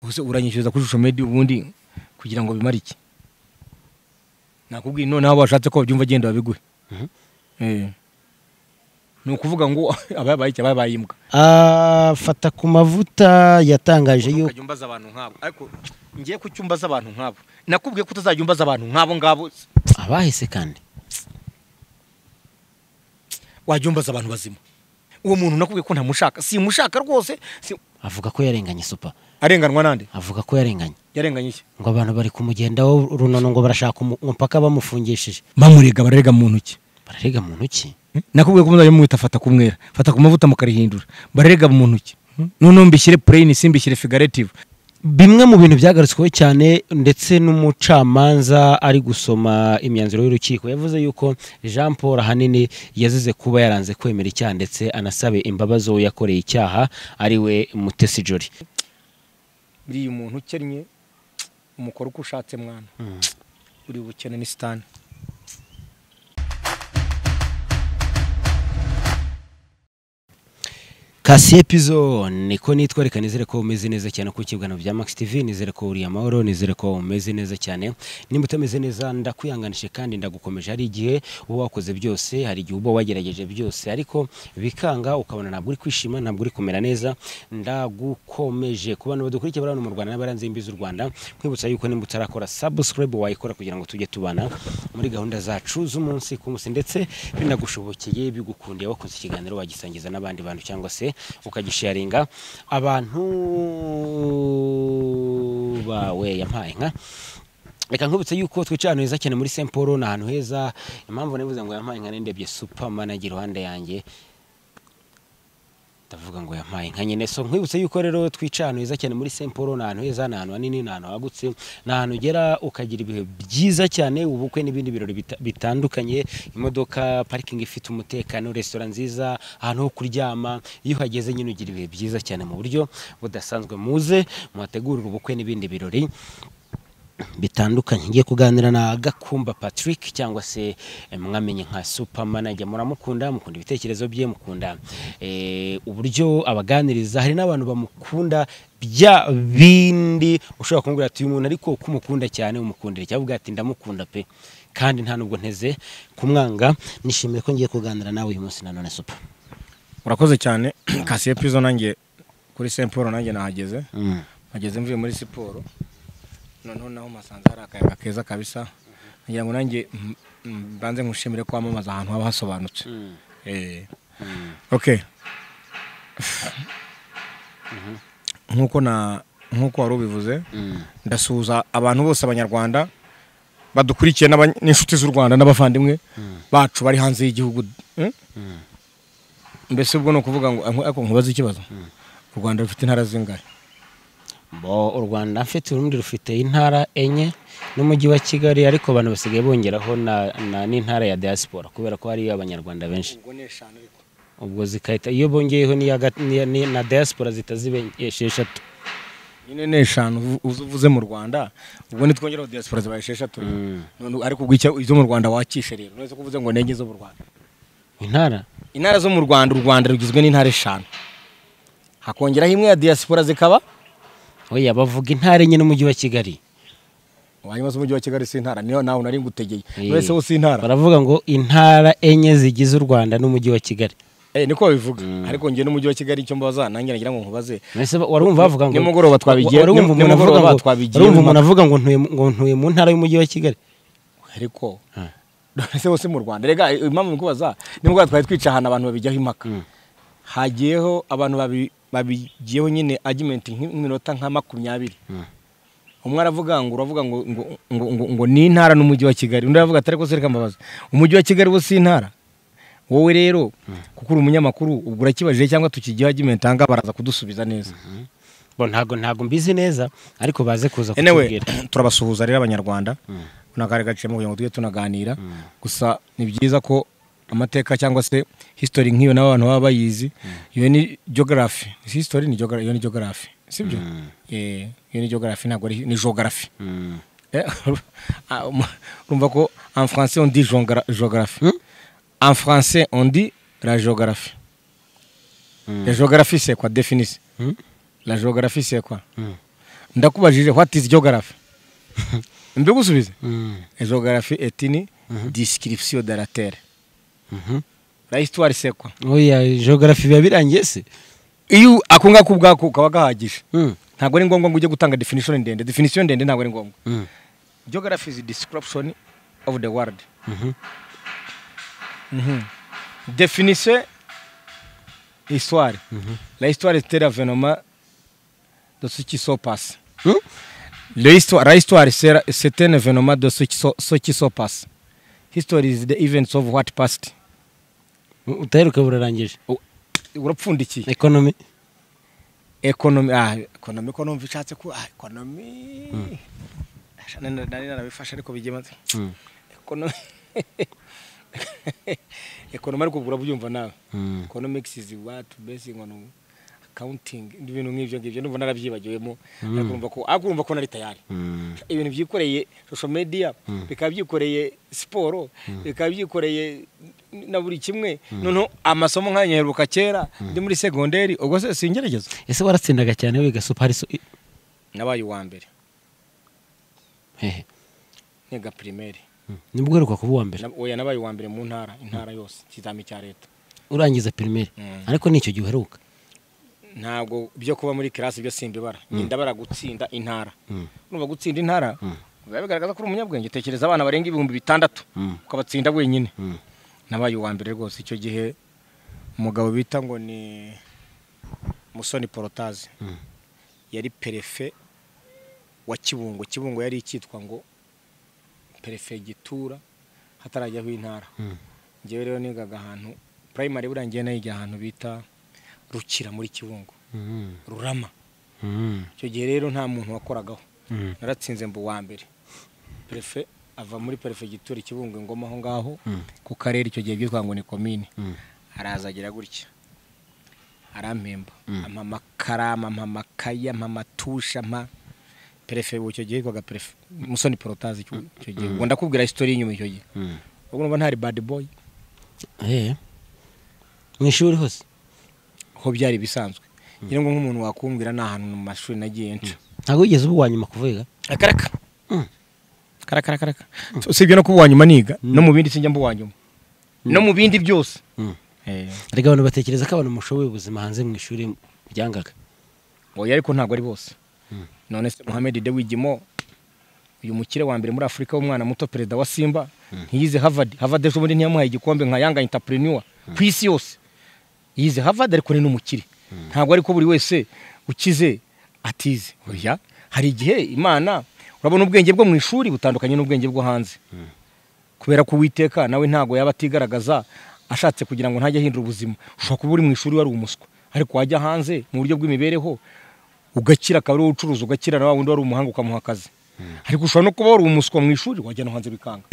ubuse uranyishyuza kuri shusho medi ubundi kugira ngo bimare iki nakubwiye noneho washatse ko babyumva genda babiguhe Eh. ni ukuvuga ngo ababaye iki ababaye imbwa afata ku mavuta yatangaje yuko ukajya umbaza abantu nk'abo ariko ngiye ku cyumba z'abantu nk'abo nakubwiye ko utazajya umbaza abantu nk'abo ngabo abahise kandi wajya umbaza abantu bazima uwo muntu nakubwiye ko ntamushaka simushaka rwose si- avuga ko yarenganye supa arenganwa nande avuga ko yarenganye yarenganye iki ngo abantu bari kumugendaho runono ngo barashaka umu- umupaka bamufungishije bamurega bararega mu ntoki bararega mu ntoki nakubwiye ko muzajya mumwita fata ku mwera fata ku mavuta mukarihindura bararega mu ntoki noneho mbishyire pureyini simbishyire figaretive bimwe mu bintu byagarutsweho cyane ndetse n'umucamanza ari gusoma imyanzuro y'urukiko yavuze yuko jean paul ahanini yazize kuba yaranze kwemera icyaha ndetse anasabe imbabazi uwo yakoreye icyaha ari we mutesi jori buriya umuntu ukennye umukora uko ushatse mwana uri bukene ni sitani kasiye pizo niko nitwa reka nizere ko umeze neza cyane ku kiganiro bya max tv nizere ko uriye amahoro nizere ko umeze neza cyane nimba utameze neza ndakwihanganishije kandi ndagukomeje hari igihe uba wakoze byose hari igihe uba wagerageje byose ariko bikanga ukabona ntabwo uri kwishima ntabwo uri kumera neza ndagukomeje ku bantu badukurikira bari hano mu rwanda n'abaranze imbi z'u rwanda nkwibutsa yuko nimba utarakora subscribe wayikora kugira ngo tujye tubana muri gahunda zacu z'umunsi ku munsi ndetse binagushobokeye bigukundiye wakoze ikiganiro wagisangiza n'abandi bantu cyangwa se ukagisharinga abantu bawe yampaye nka reka nkubitse yuko twicaye ahantu heza cyane muri Saint Paul ni ahantu heza impamvu navuze ngo yampaye nka nendebye super manager iruhande yanjye ndavuga ngo yampaye nka nyine so nkwibutse yuko rero twica ahantu heza cyane muri Saint Paul ni ahantu heza ni ahantu hanini ni ahantu hagutse ni ahantu ugera ukagira ibihe byiza cyane ubukwe n'ibindi birori bita- bitandukanye imodoka parikingi ifite umutekano resitora nziza ahantu ho kuryama iyo uhageze nyine ugira ibihe byiza cyane mu buryo budasanzwe muze muhategurire ubukwe n'ibindi birori bitandukanye ngiye kuganira na gakumba patrick cyangwa se eh, mwamenye nka supermanager muramukunda mukunda ibitekerezo bye mukunda eh, uburyo abaganiriza hari n'abantu bamukunda bya bindi ushobora kumbwira ati uyu muntu ariko uko umukunda cyane umukundira cyavuga ati ndamukunda pe kandi nta nubwo nteze kumwanga nishimiye ko ngiye kuganira nawe uyu munsi nanone super urakoze cyane kasiye pizo nanjye kuri Saint Paul nanjye nahageze mm. nageze mvuye muri siporo noneho naho masanze hari akayaga keza kabisa ngira ngo nanjye mm, mm, mbanze nkushimire ko wamamaza ahantu haba hasobanutse Mm. Eh. okay nk'uko na nk'uko wari ubivuze Mm. ndasuhuza abantu bose abanyarwanda badukurikiye n'aba- n'inshuti z'u rwanda n'abavandimwe bacu bari hanze y'igihugu Mm? mbese ubwo ni ukuvuga ngo ariko nkubaze ikibazo u rwanda rufite intara zingahe bo u rwanda mfite urundi rufite intara enye n'umujyi wa kigali ariko abantu basigaye bongeraho na- na- n'intara ya diaspora kubera ko hariyo abanyarwanda benshi ubwo ni eshanu ariko ubwo zikahita iyo bongeyeho n'iya ga- n'iya- ni- na diaspora zihita ziba esheshatu nyine ni eshanu uvu- uzu- uvuze mu rwanda ubwo nitwongeraho diaspora zibaye esheshatu rero. None ariko ubwo icya- izo mu rwanda wakishe rero uretse ko uvuze ngo nenge zo mu rwanda intara intara zo mu rwanda u rwanda rugizwe n'intara eshanu hakongeraho imwe ya diaspora zikaba oya bavuga intara enye n'umujyi wa kigali hanyuma z'umujyi wa kigali si intara niyo nawe nari ngutegeye Eh, wese wo si intara baravuga ngo intara enye zigize u rwanda n'umujyi wa kigali eh niko babivuga ariko ngiye n'umujyi wa kigali icyo mbaza nanjye nagira ngo nkubaze Mbese ba- warumva bavuga ngo nimugoroba twabigiye- warumva nim- umuntu avuga nimugoroba ngo- twabigiye warumva impaka. umuntu avuga ngo ntuye mu- ngo ntuye mu ntara y'umujyi wa kigali ariko Ah. ese wose mu rwanda rega eh, impamvu nkubaza nimugoroba twari twica ahantu abantu babijyaho impaka hagiyeho abantu babi- babigiyeho nyine argument nk- nk'iminota nka makumyabiri umwe aravuga ngo uravuga ngo ngo ngo ngo, ngo ni intara n'umujyi wa Kigali undi aravuga atari ko sereka mbabaza umujyi wa Kigali wo si intara wowe rero kuko uri umunyamakuru ubwo urakibajije cyangwa tukigiyeho argument ahanga baraza kudusubiza neza bo ntago ntago mbizi neza ariko baze kuza anyway kutubwira turabasuhuza rero abanyarwanda kuna kare gaciyemo kugira ngo tujye tunaganira gusa ni byiza ko amateka cyangwa se history nk'iyo nabo abantu baba bayizi iyo ni geography Si history ni geography iyo ni geography sibyo Eh, iyo ni geography ntabwo ari ni geography Mm. Eh, ah, um- urumva ko en français on dit jongra- géographie en français on dit la géographie la géographie c'est quoi définissez la géographie c'est quoi ndakubajije what is geography mbigusubize Mm. geography etini description de la terre Mhm. la histoire c'est quoi oya geography biba birangiye se iyo ako ngako ubwako kaba gahagije Mm. ntabwo ari ngombwa ngo ujye gutanga definition ndende definition ndende ntabwo ari ngombwa Mm. geography is description of the world Mhm. définissez histoire la histoire est un événement de ce qui se passe Mm. Le histoire, la histoire c'est c'est un événement de ce qui se, ce qui se passe history is the events of what passed utaheruka burarangije U- urapfundikiye economy economy ah economy ko numva ishatse ko ah economy Asha, nani- nani narabifashe ariko bigema Mm. economy economy ariko urabyumva nawe Mm. economics is what basing on accounting ibintu nk'ibyo ngibyo numva narabyibagiwemo ariko urumva ko ariko urumva ko nari tayari Mm. ibintu byikoreye social media bikaba byikoreye siporo bikaba byikoreye na buri kimwe noneho amasomo nk'aya nyaheruka kera ndi muri segonderi ubwo se singerageza ese waratsindaga cyane wiga super so nabaye uwa mbere hehe niga primaire nibwo uheruka kuba uwa mbere Na- oya nabaye uwa mbere mu ntara intara yose ikizami cya leta urangiza primaire Mm. ariko nicyo gihe uheruka ntabwo byo kuba muri kirasi byo simbibara ngenda bara gutsinda intara Mm. urumva gutsinda intara biba bigaragaza ko uri umunyabwenge tekereza abana barenga ibihumbi bitandatu Mm. ukabatsinda wenyine Mm. nabaye uwa mbere rwose icyo gihe umugabo bita ngo ni musoni porotaze Mm. yari perefe wa kibungo kibungo yari icyitwa ngo perefegitura hatarajyaho intara Mm. ngewe rero nigaga ahantu purayimari burangiye nayiga ahantu bita rukira muri kibungo Mm. rurama Mm. icyo gihe rero nta muntu wakoragaho Mm. naratsinze mba uwa mbere perefe ava muri perefegitura ikibungo ingoma aho ngaho Mm. ku karere icyo gihe byitwa ngo ni komine Mm. araza agira gutya arampemba Mm. ampa amakarama ampa amakayi ampa amatushe ampa perefe ubu icyo gihe yitwaga perefe musoni porotazi icyo icyo gihe ubwo ndakubwira isitori y'inyuma icyo gihe Mm. ubwo numva ntari bad boy Eh. mu ishuri hose ho byari ibisanzwe ngira ngo nk'umuntu wakumbwira ni ahantu mu mashuri nagiye nca ntabwo wigeze uba uwa nyuma kuvuga akaraka Mm. karaka karaka usibye no kuba uwa nyuma niga no mu bindi sinjya mba uwa nyuma no mu bindi byose Mm. Eh, erega abantu batekereza ko abantu mushoboye ubuzima hanze mu ishuri byangaga oya ariko ntabwo ari bose Mm. none se muhammed de wigimo uyu mukire wa mbere muri afurika w'umwana muto perezida wa simba ntiyize harvard harvard ejo bundi ntiyamuhaye igikombe nka yanga entrepreneur ku isi yose yize harvard ariko ni n'umukire ntabwo ariko buri wese ukize atize oya hari igihe imana urabona ubwenge bwo mu ishuri butandukanye n'ubwenge bwo hanze kubera ko uwiteka nawe ntabwo yaba atigaragaza ashatse kugira ngo ntajye ahindura ubuzima ushobora kuba uri mu ishuri wari umuswa ariko wajya hanze mu buryo bw'imibereho ugakira akaba ari wowe ucuruza ugakira na wa wundi wari umuhanga ukamuha akazi ariko ushobora no kuba wari umuswa mu ishuri wajya no hanze bikanga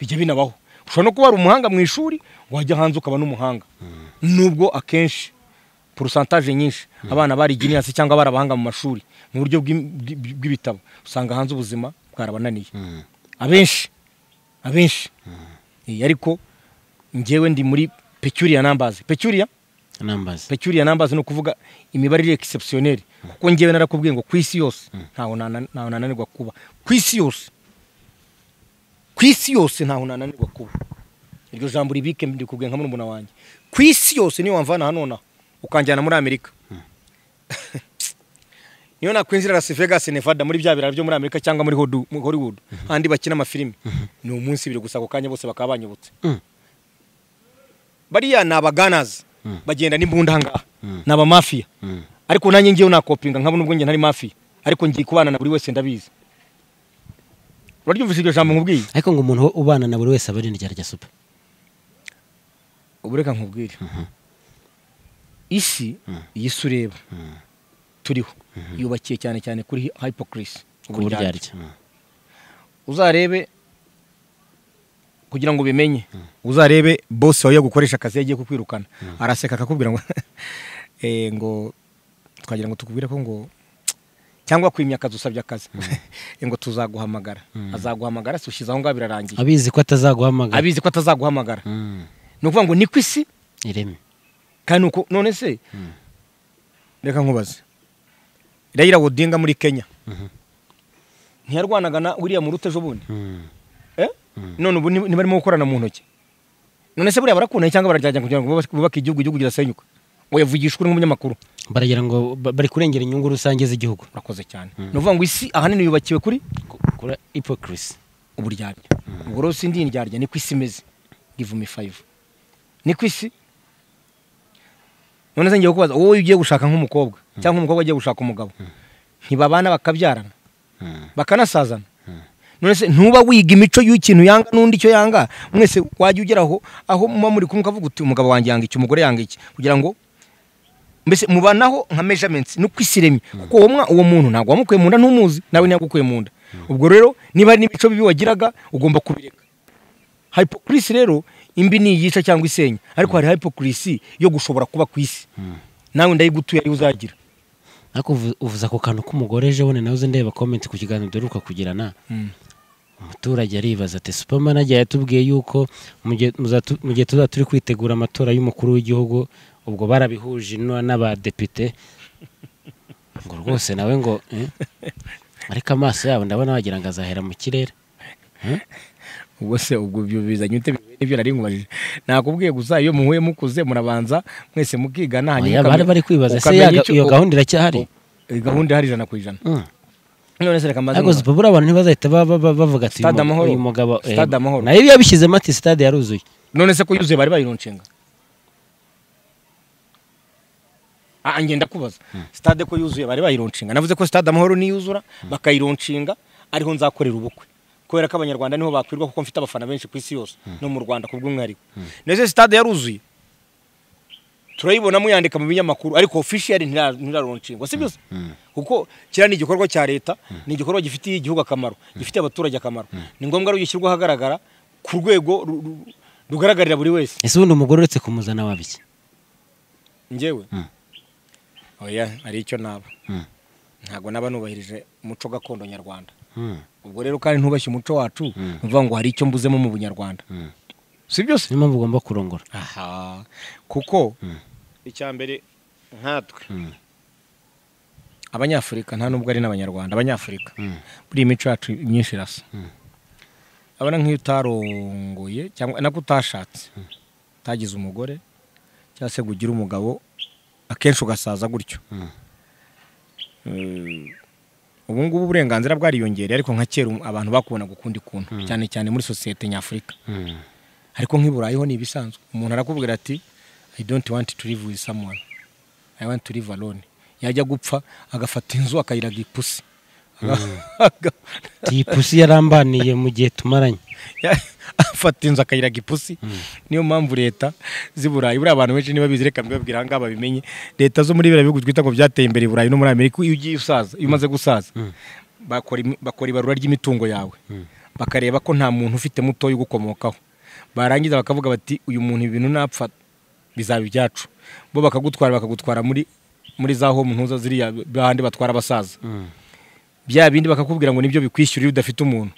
bijya binabaho ushobora no kuba wari umuhanga mu ishuri wajya hanze ukaba n'umuhanga nubwo akenshi porosantaje nyinshi abana bari giniyasi cyangwa bari abahanga mu mashuri mu buryo bw'im- bw'i- bw'ibitabo usanga hanze ubuzima bwarabananiye abenshi abenshi Eh, ariko ngewe ndi muri peculiar numbers peculiar nambaza peculiar numbers ni ukuvuga imibare iri exceptionnelle kuko ngewe narakubwiye ngo ku isi yose ntaho nana- ntaho nananirwa kuba ku isi yose ku isi yose ntaho nananirwa kuba iryo jambo ribike ndikubwiye nka murumuna wanjye ku isi yose niyo wamvana hano nonaha ukanjyana muri amerika niyo nakwinjira Las Vegas Nevada muri bya biraro byo muri Amerika cyangwa muri Hodu- muri Hollywood handi bakina amafilimi ni umunsi biri gusa ako kanya bose bakaba banyibutse Mm. bariya ni abaganazi bagenda n'imbunda ahangaha ni abamafiya Mm. ariko nanjye ngewe nakopinga nkabo nubwo njye ntari mafiya ariko ngiye kubana na buri wese ndabizi uraryumvise iryo jambo nkubwiye ariko ngo umuntu wo ubana na buri wese aba ari indyarya super ubu reka nkubwire isi iyi si ureba turiho yubakiye cyane cyane kuri hypocrisi ku buryarya uzarebe kugira ngo ubimenye uzarebe bose wawe gukoresha akazi yagiye kukwirukana araseka akakubwira ngo eh, ngo twagira ngo tukubwire ko ngo cyangwa kwimya akazi usabye akazi ngo tuzaguhamagara azaguhamagara se ushyize aho ngaho birarangiye abizi ko atazaguhamagara abizi ko atazaguhamagara Mm. ni ukuvuga ngo ni ku isi ireme kandi uko none se reka nkubaze Raila Odinga muri Kenya ntiyarwanaga na William Ruto ejo bundi Eh? none ubu ni- ntibarimo gukorana mu ntoki none se buriya barakundaye cyangwa bararyajya kugira ngo bubake- bubake igihugu igihugu kirasenyuka ngo yavugishwe n'umunyamakuru baragira ngo ba- bari kurengera inyungu rusange z'igihugu urakoze cyane ni ukuvuga ngo isi ahanini yubakiwe kuri Ku- kuri hypocrisy uburyarya ubwo rero sindi indyarya niko isi imeze give me five niko isi none se ngiye kubaza wowe ugiye gushaka nk'umukobwa cyangwa umukobwa agiye gushaka umugabo ntibabana bakabyarana bakanasazana none se ntuba wiga imico y'ikintu yanga n'undi icyo yanga mwese wajya ugera aho aho muba muri kumwe ukavuga uti umugabo wanjye yanga iki umugore yanga iki kugira ngo mbese mubanaho nka measurements no kwisiremye kuko uwo mwa uwo muntu ntabwo wamukuye mu nda ntumuzi nawe ntiyagukuye mu nda ubwo rero niba hari n'imico bibi wagiraga ugomba kubireka hypocrisy rero imbi ni iyica cyangwa isenya ariko hari hypocrisy yo gushobora kuba ku isi nawe ndayigutuye ariyo uzagira ariko uvu- uvuze ako kantu k'umugore ejo bundi nawe uzi ndeba comment ku kiganiro duheruka kugirana umuturage aribaza ati supermanager yatubwiye yuko mu gihe muzatu- mu gihe tuzaba turi kwitegura amatora y'umukuru w'igihugu ubwo barabihuje no- n'abadepite ngo rwose nawe ngo eh? ariko amaso yabo ndabona wagira ngo azahera mu kirere ubwo se ubwo ibyo bizanye ute nibyo nari nkubajije nakubwiye gusa iyo muhuye mukuze murabanza mwese mukigana Oya, bari bari kwibaza ese ya ga- iyo gahunda iracyahari gahunda ihari ijana ku ijana Mm. none se reka mbaze ariko nkubone. zipapuro abantu ntibazahita ba- ba- ba- bavuga ati Stade uyu mu- Amahoro. uyu mugabo eh, Stade Amahoro. nayo iyo yabishyizemo ati stade yaruzuye none se ko yuzuye bari bayironshinga Ah, ngenda kubaza stade ko yuzuye bari bayironshinga navuze ko stade amahoro niyuzura bakayironshinga ariho nzakorera ubukwe kubera ko abanyarwanda niho bakwirwa kuko mfite abafana benshi ku isi yose no mu rwanda ku bw'umwihariko nese stade yaruzuye turayibona muyandika mu binyamakuru ariko officially ntira- ntiraronshinga si byose kuko kiriya ni igikorwa cya leta ni igikorwa gifitiye igihugu akamaro gifitiye abaturage akamaro ni ngombwa rero gishyirwa ahagaragara ku rwego ru- ru- rugaragarira buri wese ese ubundi umugore uretse kumuzana wabiki njyewe Mm. oya hari icyo naba Mm. ntabwo naba nubahirije umuco gakondo nyarwanda ubwo rero kandi ntubashye umuco wacu Mm. ni ukuvuga ngo hari icyo mbuzemo mu bunyarwanda si byose niyo mpamvu ugomba kurongora aha kuko Mm. icya mbere nkatwe abanyafurika nta nubwo ari n'abanyarwanda abanyafurika buriya imico yacu myinshi irasa abona nk'iyo utarongoye cyangwa nako utashatse utagize umugore cyangwa se ngo ugire umugabo akenshi ugasaza gutyo Eh, ubu ngubu uburenganzira bwariyongereye ariko nka kera um- abantu bakubonaga ukundi kuntu cyane cyane muri sosiyete nyafurika ariko nk'i Burayi ho ni ibisanzwe umuntu arakubwira ati i don't want to live with someone i want to live alone yajya gupfa agafata inzu akayiraga ipusi Aga- iyi pusi yarambaniye mu gihe tumaranye ya- afata inzu akayiraga ipusi niyo mpamvu leta z'i burayi buriya abantu benshi niba bizi reka mbibabwira aha ngaha babimenye leta zo muri biriya bihugu twita ko byateye imbere i burayi no muri amerika iyo ugiye usaza iyo umaze gusaza bakora imi- bakora ibarura ry'imitungo yawe bakareba ko nta muntu ufite mutoya ugukomokaho barangiza bakavuga bati uyu muntu ibintu napfa bizaba ibyacu bo bakagutwara bakagutwara muri muri za home ntuza ziriya bahandi batwara abasaza bya bindi bakakubwira ngo nibyo bikwishyura iyo udafite umuntu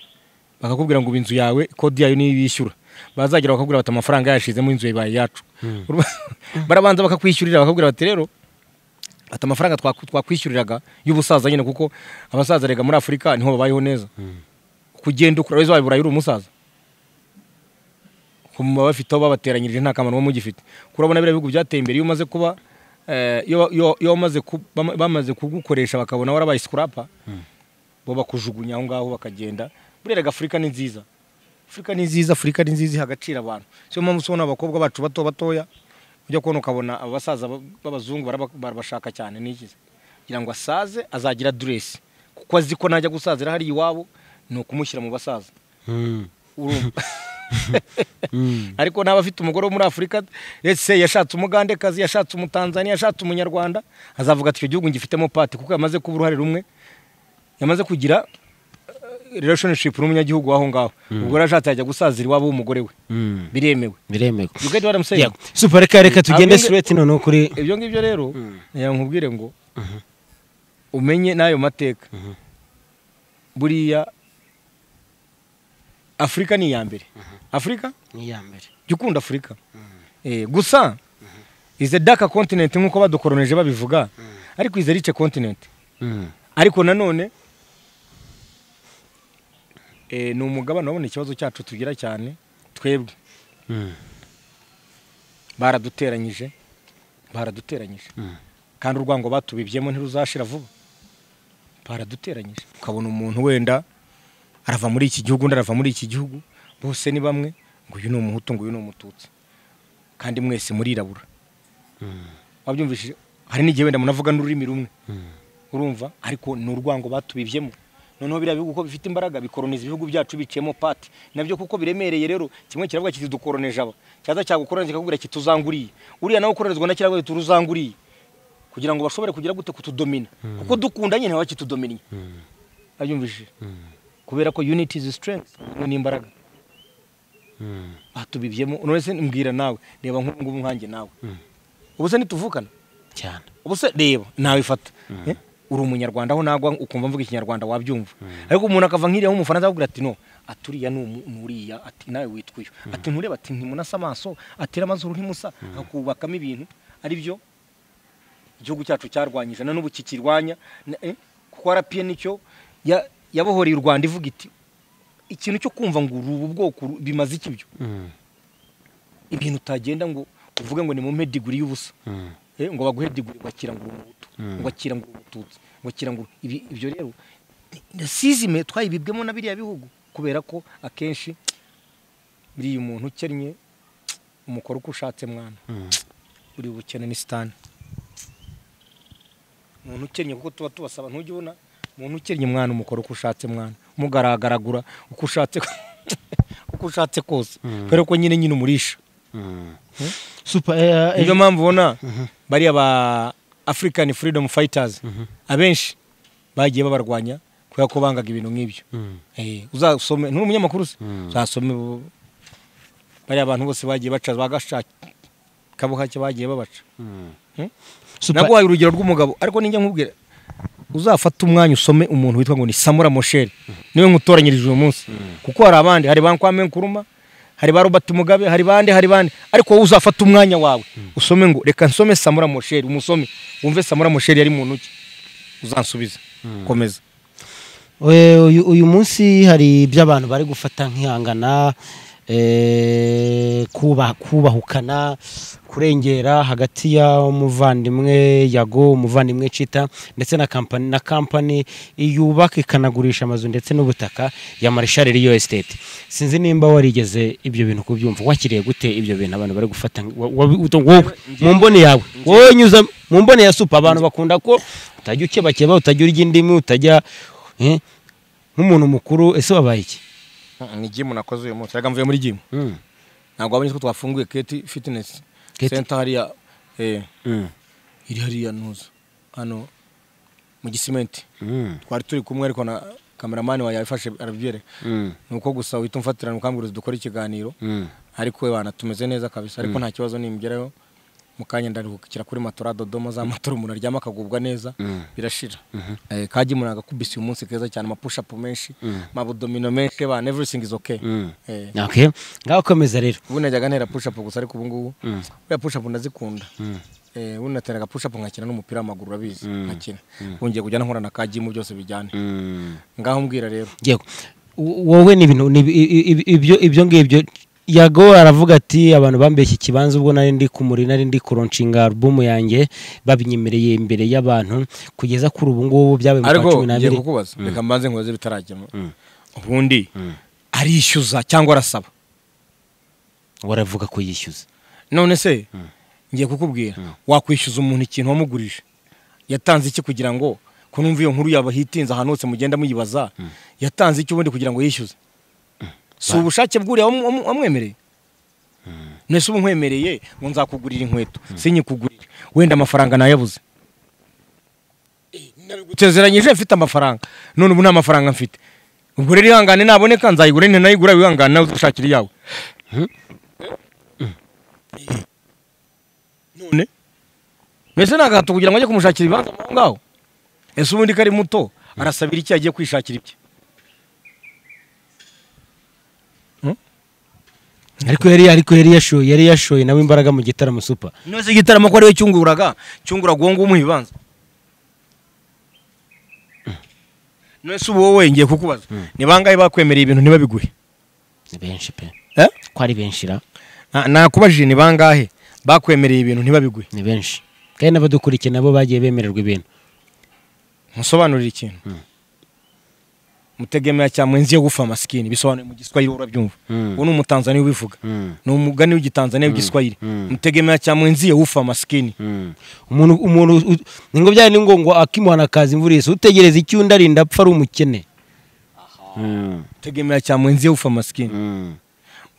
bakakubwira ngo ubu inzu yawe kodi yayo niyo bishyura bazagera bakakubwira bati amafaranga yashizemo inzu yawe ibaye iyacu barabanza bakakwishyurira bakakubwira bati rero ati amafaranga twaku- twakwishyuriraga y'ubusaza nyine kuko abasaza rega muri afurika niho babayeho neza kugenda ukura weza wabibura uri umusaza ku baba bafite aho babateranyirije nta kamaro uba mugifite kurabona biriya bihugu byateye imbere iyo umaze kuba eh, iyo iyo- iyo bamaze ku- bama- bamaze kugukoresha bakabona warabaye sikurapa bo bakujugunya aho ngaho bakagenda buriya afurika ni nziza afurika ni nziza afurika ni nziza iha agaciro abantu siyo mpamvu usubona abakobwa bacu bato batoya ujya kubona ukabona abasaza ba- b'abazungu baraba- barabashaka cyane n'ikize kugira ngo asaze azagira duresi kuko azi ko najya gusazira hariya iwabo ni ukumushyira mu basaza urumva ariko n'aba afite umugore wo muri afurika ese yashatse umugandekazi yashatse umutanzaniya yashatse umunyarwanda azavuga ati icyo gihugu ngifitemo pati kuko yamaze kuba uruhare rumwe yamaze kugira eh, relationship n'umunyagihugu w'aho ngaho ubwo rero ashatse yajya gusazira iwabo w'umugore we biremewe biremewe You get what I'm saying? Yeah. super reka reka tugende Abinge- straight noneho kuri ibyo ngibyo rero nkubwire ngo umenye n'ayo mateka buriya afurika ni iya mbere afurika iya mbere jya ukunda afurika Eh, gusa ize daka kontinenti nk'uko badukoroneje babivuga ariko ize rice kontinenti ariko nanone eh, ni umugabane wabona ikibazo cyacu tugira cyane twebwe baraduteranyije baraduteranyije kandi urwango batubibyemo ntiruzashira vuba baraduteranyije ukabona umuntu wenda arava muri iki gihugu undi arava muri iki gihugu bose ni bamwe ngo uyu ni umuhutu ngo uyu ni umututsi kandi mwese murirabura wabyumvishije hari n'igihe wenda munavuga n'ururimi rumwe urumva ariko ni urwango batubibyemo noneho biriya bihugu uko bifite imbaraga bikoroniza ibihugu byacu biciyemo pati nabyo kuko biremereye rero kimwe kiravuga kiti dukoroneje aba cyaza cyagukoroniza kikakubwira kiti tuzanguriye uriya nawe ukoronizwa na kiravuga kiti uruzanguriye kugira ngo bashobore kugira gute kutudomina kuko dukunda nyine baba bakitudominnye abyumvishije kubera ko unity is strength ubumwe ni imbaraga batubibyemo none se mbwira nawe reba nk'ubu ngubu nkanjye nawe ubu se ntituvukana cyane ubuse reba nawe ifata Eh? uri umunyarwanda aho nagwa ukumva mvuga ikinyarwanda wabyumva ariko umuntu akava nk'iriya w'umufaransa akakubwira ati no aturiya ni umu- ni uriya ati nawe witwa uyu ati ntureba ati ntimunasa amaso atera amazuru ntimusa akubakamo ibintu ari byo igihugu cyacu cyarwanyije na n'ubu kikirwanya na- eh, kuko rpa nicyo ya- yabohoreye u rwanda ivuga iti ikintu cyo kumva ngo uru ubu bwoko uru- bimaze iki byo ibintu utagenda ngo uvuge ngo ni mu mediguri y'ubusa Eh, ngo baguhe diguri ngo akirangure umuhutu ngo akirangure umututsi ngo akirangure ibi ibyo rero nasizime twayibibwemo na biriya bihugu kubera ko akenshi buriya umuntu ukennye umukora uko ushatse mwana uri bukene ni sitani umuntu ukennye kuko tuba tubasaba ntujya ubona umuntu ukennye mwana umukora uko ushatse mwana mugaragaragura uko ushatse uko ushatse kose kubera ko nyine nyine umurisha super eh, eh, niyo mpamvu ubona bariya ba african freedom fighters abenshi bagiye babarwanya kubera ko bangaga ibintu nk'ibyo Mm. Eh, uzasome nturi umunyamakuru se uzasome bo- bariya bantu bose bagiye baca bagashaka kabuhake bagiye babaca super naguhaye urugero rw'umugabo ariko ninjya nkubwira uzafate umwanya usome umuntu witwa ngo ni samura mosheri niwe nkutoranyirije uyu munsi kuko hari abandi hari ba nkwame nkuruma hari ba robert mugabe hari bande hari bande ariko wowe uzafata umwanya wawe usome ngo reka nsome samura mosheri umusome wumve samura mosheri yari muntu ki uzansubiza komeza Eh, uyu uyu munsi hari ibyo abantu bari gufata nk'ihangana eh, kuba- kubahukana kurengera hagati y'umuvandimwe yago umuvandimwe cita ndetse na kampani na kampani yubaka ikanagurisha amazu ndetse n'ubutaka ya marishari riyo esiteti sinzi nimba warigeze ibyo bintu kubyumva wakiriye gute ibyo bintu abantu bari gufata nk- wa- wa- uto- wowe, mu mboni yawe wowe nyuza mu mboni ya supa abantu bakunda ko utajya ukebakeba utajya urya indimi utajya eh, nk'umuntu mukuru ese wabaye iki ni gimu nakoze uyu munsi mvuye muri gimu ntabwo wabonye ko twafunguye keti fitinesi Keti. senta hariya eh, iri hariya ntuza hano mu gisimenti twari turi kumwe ariko na kameramani wawe yabifashe arabyereka ni uko gusa uhita umfatirana ukambwira dukora ikiganiro ariko we bana tumeze neza kabisa ariko nta kibazo nimugerayo mu kanya ndaruhukira kuri matora dodoma za matora umuntu aryama akagubwa neza birashira Eh, kagi muri agakubisi uyu munsi keza cyane amapushapu menshi amabudomino menshi bana everything is okay Eh, okay ngaho komeza rero ubu najyaga ntera pushapu gusa ariko ubu ngubu buriya pushapu ndazikunda Eh, ubu nateraga pushapu nkakina n'umupira w'amaguru urabizi nkakina ubu ngiye kujya nkora na kagimu byose bijyane ngaho mbwira rero yego W- wowe ni ibintu ni ibi- i- i- ibyo ibyo ngibyo yago aravuga ati abantu bambeshye ikibanza ubwo nari ndi kumuri nari ndi kuronshinga alubumu yanjye babinyemereye imbere y'abantu kugeza kuri ubu ngubu byabaye mu kwa ariko cumi ngiye n'abiri kukubaza reka mbanze nkubaze bitaragemo ubundi arishyuza cyangwa arasaba waravuga ko yishyuza none se ngiye kukubwira wakwishyuza umuntu ikintu wamugurije yatanze iki kugira ngo ko numva iyo nkuru yaba hitinze ahantu hose mugenda muyibaza yatanze iki ubundi kugira ngo yishyuze si ubushake bw'uriya wamu- wamu- wamwemereye nese ubu nkwemereye ngo nzakugurira inkweto sinyikugurire wenda amafaranga nayabuze nsezeranyije mfite amafaranga none ubu nta mafaranga mfite ubwo rero ihangane naboneka nzayigura ntinayigura wihangane nawe uzashakira iyawe none mbese ni agahato kugira ngo ajye kumushakira ibibanza aho ngaho ese ubundi ko ari muto arasabira iki yagiye kwishakira ibye ariko yari ariko yari yashoye yari yashoye nawe imbaraga mu gitaramo supa none se igitaramo ko ariwe cyunguraga cyunguraga uwo nguwo umuha ibibanza none se ubu wowe ngiye kukubaza ni bangahe bakwemereye ibintu ntibabiguhe ni benshi pe Eh? ko ari benshi ra Na- nakubajije ni bangahe bakwemereye ibintu ntibabiguhe ni benshi kandi n'abadukurikiye nabo bagiye bemererwa ibintu musobanurire ikintu mutegemera cya mwenzi yo gufa masikini bisobanuye mu giswahili urabyumva Mm. uwo ni umutanzaniya ubivuga Mm. ni umugani w'igitanzaniya w'igiswahili Mm. mutegemera cya mwenzi yo gufa masikini umuntu umuntu u- ni ngo byari ngo ngo akimuhana akaza imvura yise utegereza icyo undi arinda apfa ari umukene Mm. mutegemera cya mwenzi yo gufa masikini Mm.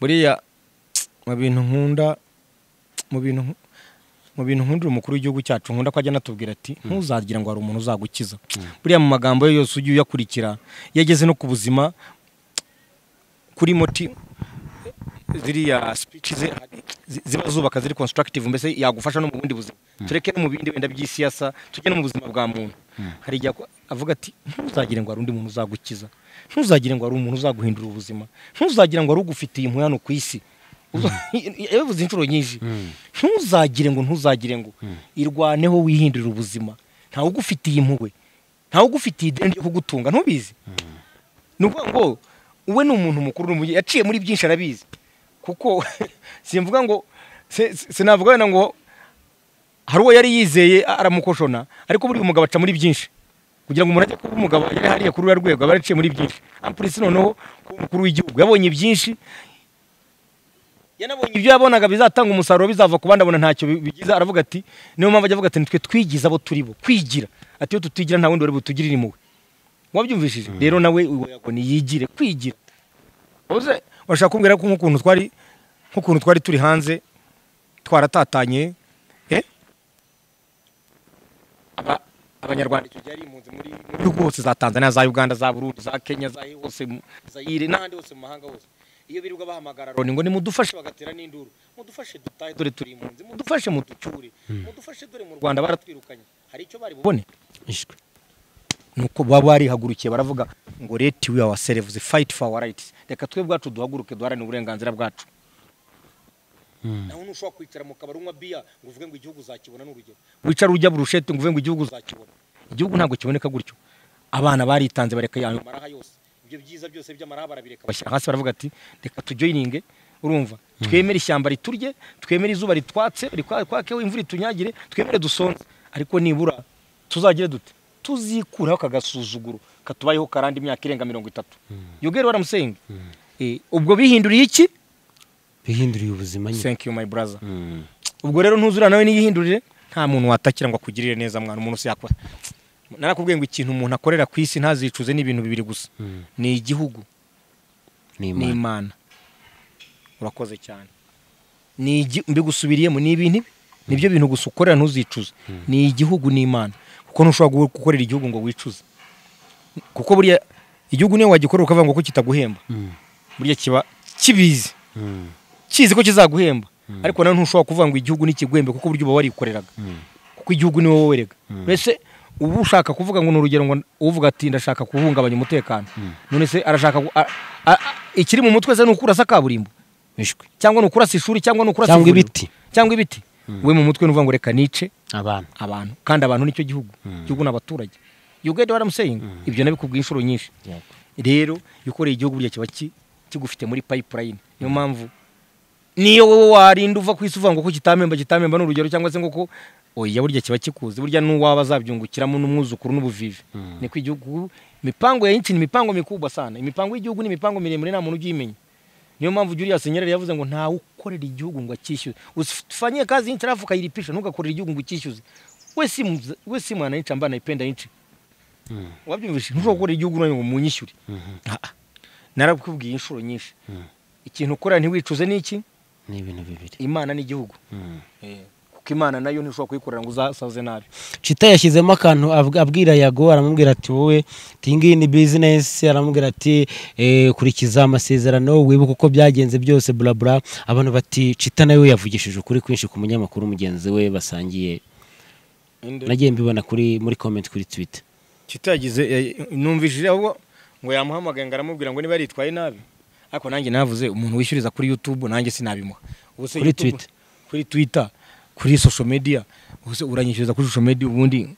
buriya mu bintu nkunda mu bintu nku- mu bintu nkundira umukuru w'igihugu cyacu nkunda ko ajya anatubwira ati ntuzagira ngo hari umuntu uzagukiza buriya mu magambo ye yose ujye uyakurikira iyo ageze no ku buzima kuri moti ziriya speech ze zi- ziba zubaka ziri constructive mbese yagufasha no mu bundi buzima tureke no mu bindi wenda by'isiyasa tujye no mu buzima bwa muntu hari igihe ako- avuga ati ntuzagire ngo hari undi muntu uzagukiza ntuzagire ngo hari umuntu uzaguhindura ubuzima ntuzagire ngo hari ugufitiye impuhwe hano ku isi Uza- yabivuze inshuro nyinshi ntuzagire ngo ntuzagire ngo irwaneho wihindurira ubuzima ntawe ugufitiye impuhwe ntawe ugufitiye ideni ryo kugutunga ntubizi ni ukuvuga ngo uwe ni umuntu mukuru uri mu gihe- yaciye muri byinshi arabizi kuko simvuga ngo se- se- sinavuga wenda ngo hari uwo yari yizeye a- aramukoshona ariko buriya umugabo aca muri byinshi kugira ngo umuntu ajye kuba umugabo yari hariya kuri uriya rwego aba yaraciye muri byinshi ampurisi noneho kuba umukuru w'igihugu yabonye byinshi yanabonye ibyo yabonaga bizatanga umusaruro bizava ku bandi abona ntacyo bi- bigize aravuga ati niyo mpamvu ajya avuga ati nitwe twigize abo turi bo kwigira ati iyo tutigira nta wundi wari butugirire impuhwe wabyumvishije rero nawe ngo yigire kwigira uze urashaka kumbwira ko nk'ukuntu twari nk'ukuntu twari turi hanze twaratatanye eh? Aba- abanyarwanda icyo gihe ari impunzi muri mu bihugu hose za tanzania za uganda za burundi za kenya za he hose mu- za ire n'ahandi hose mu mahanga hose iyo birirwa bahamagara loni ngo nimudufashe bagatera n'induru mudufashe dutahe dore turi impunzi mudufashe muducyure mudufashe dore mu rwanda baratwirukanye hari icyo bari bubone ishwe nuko baba barihagurukiye baravuga ngo leti we awa serevuzi fayiti fawa rayiti reka twe bwacu duhaguruke duharanire uburenganzira bwacu nawe ntushobora kwicara mu kabari unywa biya ngo uvuge ngo igihugu uzakibona ni urugero wicara ujya burushete ngo uvuge ngo igihugu uzakibona igihugu ntabwo kiboneka gutyo abana baritanze bareka ayo maraha yose ibyo byiza byose by'amaraha barabireka bashyira hasi baravuga ati reka tujoyininge urumva twemere ishyamba riturye twemere izuba ritwatse ritwakeho imvura itunyagire twemere dusonze ariko nibura tuzagire dute tuzikuraho aka gasuzuguro katubayeho karanda imyaka irenga mirongo itatu you get what I'm saying Eh, ubwo bihinduriye iki bihinduriye ubuzima nyine thank you my brother Mm. ubwo rero ntuzura nawe niyihindurire nta muntu watakira ngo akugirire neza mwana umuntu se yakora narakubwiye ngo ikintu umuntu akorera ku isi ntazicuze n'ibintu bibiri gusa Mm. ni igihugu ni ni imana imana urakoze cyane ni igi- mbigusubiriyemo ni ibintu ibi nibyo bintu gusa ukorera ntuzicuze ni igihugu n'imana kuko ntushobora gu- gukorera igihugu ngo wicuze kuko buriya igihugu niyo wagikorera ukavuga ngo ko kitaguhemba Mm. burya kiba kibizi Mm. kizi ko kizaguhemba ariko nawe ntushobora kuvuga ngo igihugu nikiguhembe kuko uburyo uba warikoreraga kuko igihugu ni wowe werega mbese uba ushaka kuvuga ngo ni urugero ngo uvuga ati ndashaka guhungabanya umutekano none se arashaka gu- a- a- a- ikiri mu mutwe se ni ukurasa kaburimbo ishwe cyangwa ni ukurasa ishuri cyangwa ni ukurasa Cyangwa ivuriro. ibiti. cyangwa ibiti we mu mutwe ni uvuga ngo reka nice abantu abantu kandi abantu nicyo gihugu igihugu ni abaturage you get what I'm saying ibyo nabikubwiye inshuro nyinshi rero iyo ukoreye igihugu burya kiba ki- kigufite muri pipeline niyo mpamvu niyo wowe warinda uva ku isi uvuga ngo ko kitamemba kitamemba ni urugero cyangwa se ngo ko oya burya kiba kikuzi burya n'uwaba azabyungukiramo n'umwuzukuru n'ubuvivi niko igihugu imipango ya nchi ni imipango mikubwa sana imipango y'igihugu ni imipango miremire nta muntu ugiyimenya niyo mpamvu Julius Nyerere yavuze ngo ntawe ukorera igihugu ngo akishyuze usifanyie kazi nchi alafu ukayilipisha ntugakorera igihugu ngo ukishyuze we si mza- we si mwananchi ambaye anaipenda nchi wabyumvise ntushobora gukora igihugu nanjye ngo munyishyure Ah, ah. narabikubwiye inshuro nyinshi ikintu ukorera ntiwicuze ni iki ni ibintu bibiri imana n'igihugu Mm. Eh, kuko imana nayo ntishobora kuyikorera ngo uzasaze nabi Chita yashyizemo akantu abw- abwira Yago aramubwira ati wowe tingi ni business aramubwira ati eh, kurikiza amasezerano wibuke uko byagenze byose bla bla abantu bati Chita nawe yavugishije ukuri kwinshi ku munyamakuru mugenzi we basangiye nagiye mbibona kuri muri comment kuri Twitter kitagize numvishije ahubwo ngo yamuhamagaye ngo aramubwira ngo niba yaritwaye nabi ariko nanjye navuze umuntu wishyuriza kuri youtube nanjye sinabimuha Ubu se Kuri YouTube- Twitter. kuri twitter kuri social media ubu se uranyishyuriza kuri social media ubundi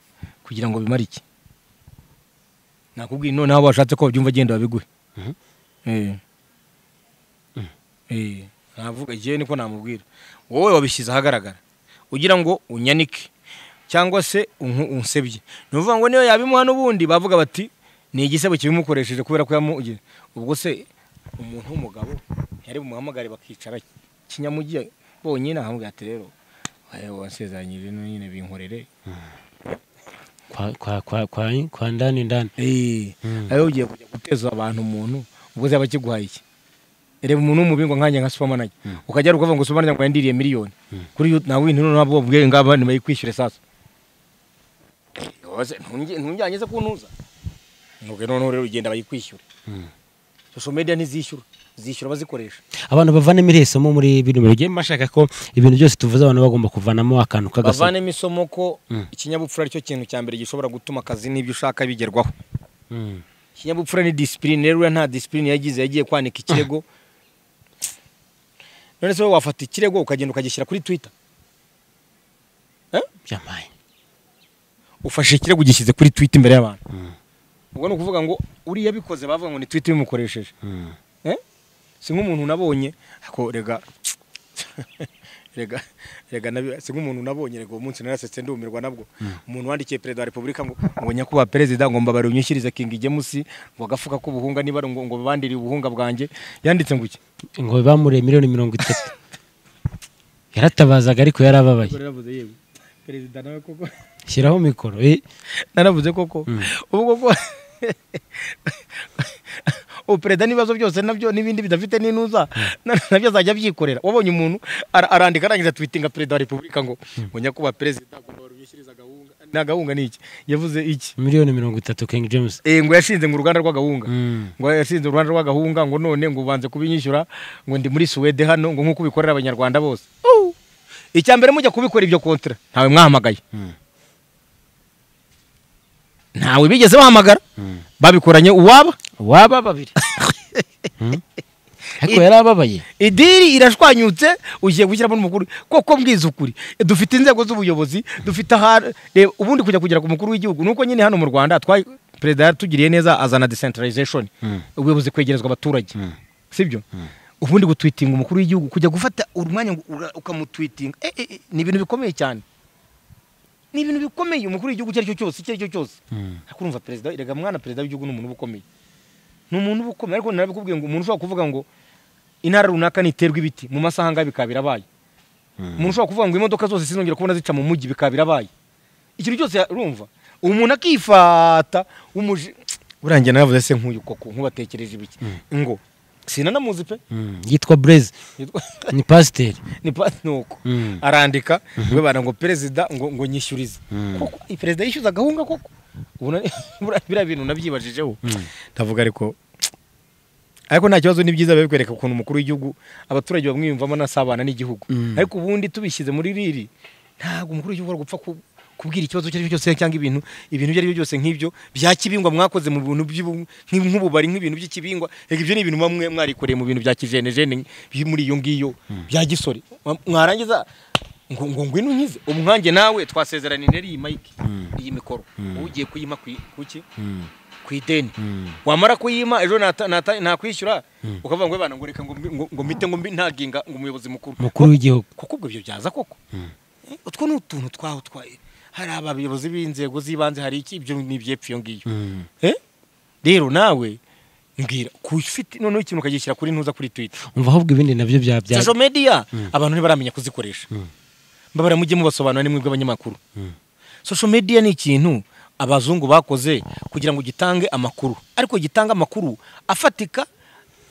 kugira ngo bimare iki nakubwiye noneho bashatse ko babyumva genda babiguhe Mhm. Eh. Eh, navuga igihe niko namubwira wowe wabishyize ahagaragara ugira ngo unyanike cyangwa se unku- unsebye ni ukuvuga ngo niyo yabimuha n'ubundi bavuga bati ni igisebo kibimukoresheje kubera ko yamugiye ubwo se umuntu w'umugabo yari bumuhamagare bakicara kinyamugiye bonyine ahamubwira ati rero "Eh, wansezeranyije no nyine binkorere kwa kwa kwa kwa, kwa ndani ndani Eh, Mm. ayo ugiye kujya guteza abantu umuntu ubwo zaba kiguhaye iki reba umuntu w'umubingo nkanjye nka supermanager ukajya ukavuga ngo supermanager ngo yandiriye miliyoni kuri yo nawe ntuno nabo ubwiye ngaba ni bayikwishyure sasa yose ntujyanye se kuntuza nuko noneho rero ugenda bayikwishyure social media ntizishyura zishyura bazikoresha abantu bavanemo irihe somo muri bino bintu ugiye mashaka ko ibintu byose tuvuze abantu bagomba kuvanamo akantu k'agasomo bavanemo isomo ko Mm. ikinyabupfura aricyo kintu cya mbere gishobora gutuma akazi n'ibyo ushaka bigerwaho Mm. ikinyabupfura ni disipurine rero uriya nta disipurine yagize yagiye kwanika ikirego none se wowe wafata ikirego ukagenda ukagishyira kuri twita byamaye ufashe ikirego ugishyize kuri twita imbere y'abantu Mm. ubwo ni ukuvuga ngo uriya abikoze bavuga ngo ni twita ibimukoresheje Mm. Eh? si nk'umuntu nabonye ako rega rega rega nabi- si nk'umuntu nabonye rega uwo munsi narasetse ndumirwa nabwo umuntu wandikiye perezida wa repubulika ngo ngo nyakubahwa perezida ngo mbabare unyishyirize kingi gemusi ngo agafuka k'ubuhunga niba ari ngo ngo bandiriye ubuhunga bwanjye yanditse ngo iki ngo bamuriye miliyoni mirongo itatu yaratabazaga ariko yarababaye naravuze yewe perezida nawe koko shyiraho mikoro eh. naravuze koko ubu koko ubu perezida n'ibibazo byose nabyo n'ibindi bidafite n'inuza na- nabyo azajya abyikorera wabonye umuntu ara- arandika arangiza twitinga perezida wa repubulika ngo ngo nyakubahwa perezida ngo mbabare unyishyirize agahunga ni agahunga ni iki yavuze iki miliyoni mirongo itatu king james Eh, ngo yashinze ngo uruganda rw'agahunga Mm. ngo yashinze uruganda rw'agahunga ngo none ngo ubanze kubinyishyura ngo ndi muri suwede hano ngo nk'uko ubikorera abanyarwanda bose icya mbere mujya kubikora ibyo kontera ntawe mwahamagaye Mm. ntawe bigeze bahamagara Mm. babikoranye uwaba waba babiri Mm. ariko yarababaye idiri irashwanyutse ugiye gushyiramo n'umukuru koko mbwiza ukuri dufite inzego z'ubuyobozi dufite aha reba ubundi kujya kugera ku mukuru w'igihugu nuko nyine hano mu rwanda twa perezida yatugiriye neza azana decentralization Mm. ubuyobozi kwegerezwa abaturage sibyo ubundi gutwitinga umukuru w'igihugu kujya gufata umwanya ngo ura- ukamutwitinga eh, eh, eh, ni ibintu bikomeye cyane ni ibintu bikomeye umukuru w'igihugu icyo ari cyo cyose icyo ari cyo cyose Mm. akurumva perezida erega mwana perezida w'igihugu ni umuntu uba ukomeye ni umuntu uba ukomeye ariko narabikubwiye ngo umuntu ushobora kuvuga ngo intara runaka niterwa ibiti mu masaha angahe bikaba birabaye umuntu ushobora kuvuga ngo imodoka zose sinongera kubona zica mu mujyi bikaba birabaye ikintu cyose urumva umuntu akifata w'umuji burangiye naravuze se nk'uyu koko nkubatekereje ibiki ngo sinanamuzi pe Mm. yitwa blaise Yitwa- ni pasiteri ni pasi nuko Mm. arandika we bara ngo perezida ngo ngo nyishyurize Mm. koko i- perezida yishyuza agahunga koko Ubu na- buriya- biriya bintu nabyibajijeho ndavuga ariko ariko nta kibazo ni byiza biba bikwereka ukuntu umukuru w'igihugu abaturage bamwiyumvamo n'asabana n'igihugu Mm. ariko ubundi tubishyize muri riri ntabwo umukuru w'igihugu ari gupfa ku- kubwira ikibazo icyo ari cyo cyose cyangwa ibintu ibintu ibyo ari byo byose nk'ibyo bya kibingwa mwakoze mu bintu by'ubu- nk'i- nk'ububari nk'ibintu by'ikibingwa reka ibyo ni ibintu muba mwe mwarikoreye mu bintu bya kijenejene biri muri iyo ngiyo bya gisore Mwa- mwarangiza ngo ngo ngwino unkize ubu nkanjye nawe twasezeranye rero iyi mayike iyi mikoro ugiye kuyima ku i- kuki ku ideni wamara kuyima ejo nata- nata- nakwishyura ukavuga ngo bana ngo reka ngo mbi- ngo- ngo mite ngo mbi- ntaginga ngo umuyobozi mukuru mukuru w'igihugu kuko ubwo ibyo byaza koko Eh, utwo ni utuntu twaho twa hari abayobozi b'inzego z'ibanze hari iki ibyo ni ibyepfo iyo ngiyo Mm. Eh? rero nawe mbwira ku ufite noneho ikintu ukagishyira kuri ntuza kuri twita umva ahubwo ibindi nabyo bya bya social media abantu ntibaramenya kuzikoresha mbabara mujye mubasobanura ni mwebwe abanyamakuru social media ni ikintu abazungu bakoze kugira ngo gitange amakuru ariko gitanga amakuru afatika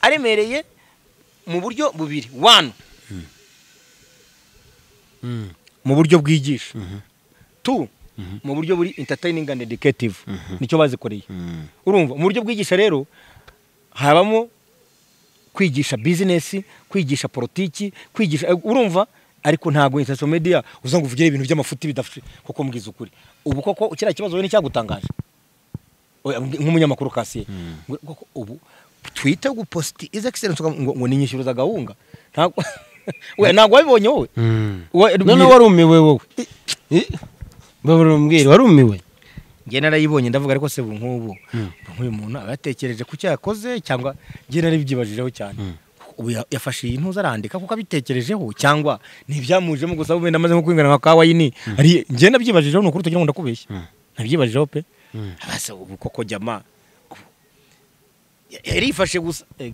aremereye mu buryo bubiri one Mm. mu buryo bwigisha two mu buryo buri entertaining and educative nicyo bazikoreye Mm. urumva mu buryo bwigisha rero habamo kwigisha bizinesi kwigisha politiki kwigisha eh, urumva ariko ntabwo social media uza ngo uvugire ibintu by'amafuti bidafite kuko mbwiza ukuri ubu koko kiriya kibazo wowe nicyagutangaje Oya, mbwi- nk'umunyamakuru kasiye Ngo- koko ubu twite guposti iza excellence ukavuga ngo, ngo ninyishyuruza gahunga ntabwo we ntabwo wabibonye wowe Mm. We- none warumiwe wowe Eh, babura umbwira warumiwe njye narayibonye ndavuga ariko se ubu nk'ubu nk'uyu muntu aba yatekereje ku cyo yakoze cyangwa njye naribyibajijeho cyane ubu ya- yafashe iyi ntuza arandika kuko abitekerejeho cyangwa ntibyamujemo gusa ubu wenda amaze nko kwingana nka kawa yini ari njye nabyibajijeho ni ukuri tugira ngo ndakubeshye nabyibajijeho pe Mm. abase ubu koko jama ubu- ya- yari yifashe gusa Eh,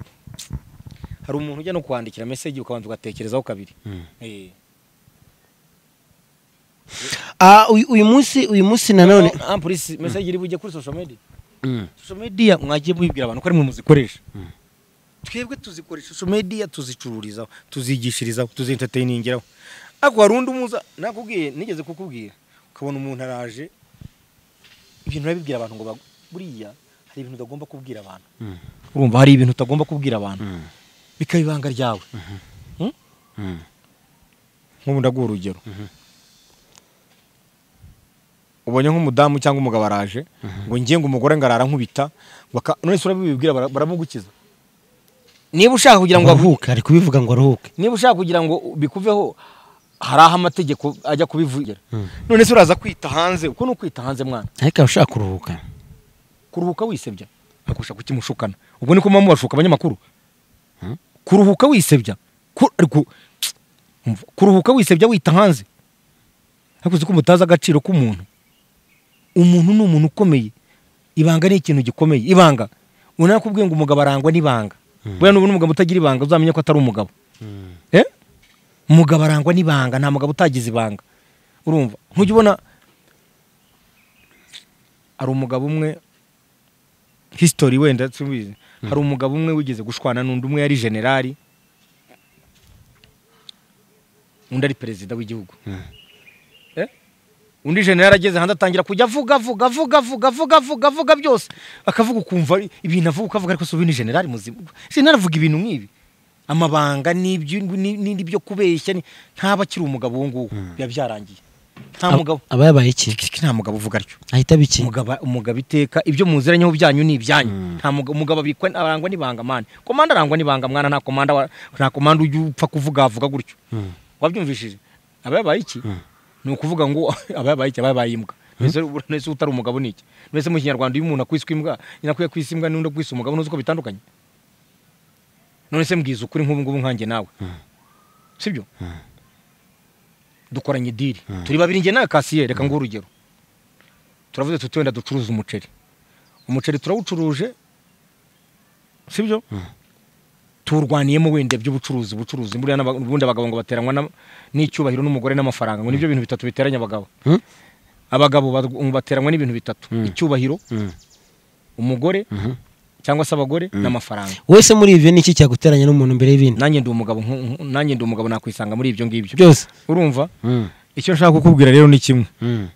hari umuntu ujya no kwandikira meseji ukabanza ugatekerezaho kabiri Mm. Eh. Ah, uyu- uyu munsi uyu munsi nanone No, ah, polisi meseji iri bujye kuri social media Mm. social media mwagiye mubibwira abantu ko ari mwe muzikoresha Mm. twebwe tuzikoresha social media tuzicururizaho tuzigishirizaho tuzentertainingiraho ariko hari undi umuza nakubwiye nigeze kukubwira ukabona umuntu araje ibintu urabibwira abantu ngo bagu- buriya hari ibintu utagomba kubwira abantu Mm. urumva hari ibintu utagomba kubwira abantu Mm. bikaba ibanga ryawe Hmm? Mm. nk'ubu ndaguha urugero ubonye nk'umudamu cyangwa umugabo araje ngo ngiye ngo umugore ngo arara nkubita ngo aka- none se urabibibwira bara- baramugukiza niba ushaka kugira ngo avu- aruhuke ari kubivuga ngo aruhuke niba ushaka kugira ngo bikuveho hari aho amategeko ajya kubivugira Mm. none se uraza kwita hanze uko ni ukwita hanze mwana ariko aba ushaka kuruhuka kuruhuka wisebya akurusha kukimushukana ubwo niko muba mubashuka abanyamakuru Hmm? kuruhuka wisebya Ku- ariko- umva, kuruhuka wisebya wita hanze ariko uzi ko mutazi agaciro k'umuntu umuntu ni umuntu ukomeye ibanga ni ikintu gikomeye ibanga ubona nakubwiye ngo umugabo arangwa n'ibanga buriya nubona umugabo utagira ibanga uzamenye ko atari umugabo Eh? umugabo arangwa n'ibanga nta mugabo utagize ibanga urumva ntujya ubona hari umugabo umwe history wenda tubizi hari umugabo umwe wigeze gushwana n'undi umwe yari generali undi ari perezida w'igihugu Mm. Eh? undi generali ageze hanze atangira kujya avuga avuga avuga avuga avuga avuga avuga byose akavuga ukumva ari- ibintu avuga ukavuga ariko si ubu ni generali muzima generali avuga ibintu nk'ibi amabanga n'ibyo ni- ni- n'ibyo kubeshya ni- ntaba akiri umugabo uwo nguwo biba byarangiye nta mugabo aba yabaye iki nta mugabo uvuga atyo ahita aba iki umugabo umugabo iteka ibyo muziranyeho byanyu ni ibyanyu Mm. nta mugabo umugabo abikwa arangwa n'ibanga mwana komanda arangwa n'ibanga mwana nta komanda wa- nta komanda ujya upfa kuvuga avuga gutyo Mm. wabyumvishije aba yabaye iki ni ukuvuga ngo aba yabaye iki aba yabaye imbwa mbese ura- mbese utari umugabo ni iki mbese mu kinyarwanda iyo umuntu akwiswe imbwa nyinakwiye kwisa imbwa n'undi akwisa umugabo ntuzi ko bitandukanye none se mbwiza ukuri nk'ubu ngubu nkanjye nawe sibyo dukoranye idiri turi babiri njye nawe kasiye reka nguhe urugero turavuze tuti wenda ducuruza umuceri umuceri turawucuruje sibyo tuwurwaniyemo wenda by'ubucuruzi ubucuruzi buriya n'aba- ubundi abagabo ngo bateranwa na- n'icyubahiro n'umugore n'amafaranga ngo nibyo bintu bitatu biteranya abagabo Hmm? abagabo bat- bateranwa n'ibintu bitatu icyubahiro Mm. umugore cyangwa se abagore n'amafaranga wese muri ibyo ni iki cyaguteranya n'umuntu mbere y'ibindi nanjye ndi umugabo nku- nku- nanjye ndi umugabo nakwisanga muri ibyo ngibyo byose urumva Mm. icyo nshaka kukubwira rero ni kimwe Mm.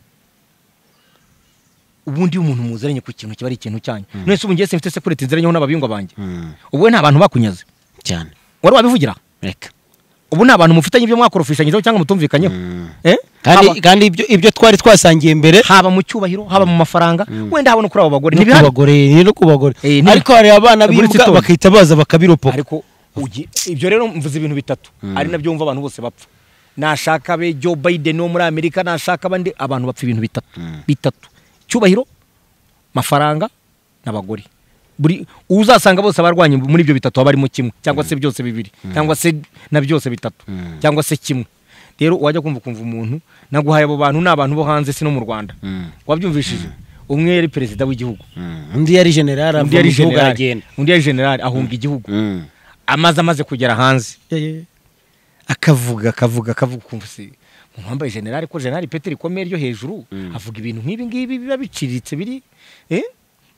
ubundi iyo umuntu muziranye ku kintu kiba ari ikintu cyanyu none se ubu ngiye simfite sekurite nziranyeho n'ababingwa banjye Mm. ubu we nta bantu bakunyaze cyane wari wabivugira reka ubu nta bantu mufitanye ibyo mwakorofishanyijeho cyangwa mutumvikanyeho Mm. Eh? kandi Haba- kandi ibyo ibyo twari twasangiye mbere haba mu cyubahiro haba mu mafaranga wenda haba no kuri abo bagore no ku ntibihari bagore ni no ku bagore Eh, ntibi- ariko hari abana Muri b'imbwa Kitondo. bakahita baza bakabiropoka ariko ugi- ibyo rero mvuze ibintu bitatu ari nabyo wumva abantu bose bapfa nashaka abe Joe Biden wo muri Amerika nashaka abandi abantu bapfa ibintu bitatu bitatu cyubahiro mafaranga n'abagore buri uzasanga bose abarwanya muri ibyo bitatu haba harimo kimwe cyangwa se byose bibiri cyangwa se na byose bitatu cyangwa se kimwe rero wajya kumva ukumva umuntu naguhaye abo bantu ni abantu bo hanze si no mu Rwanda wabyumvishije umwe yari perezida w'igihugu undi yari generali undi ava yari mu gihugu generali aragenda undi yari generali ahunga igihugu Mm. amaze amaze kugera hanze akavuga akavuga akavuga ukumva se umuntu wambaye generali ko generali pete rikomeye ryo hejuru avuga ibintu nk'ibi ngibi biba biciriritse biri eh?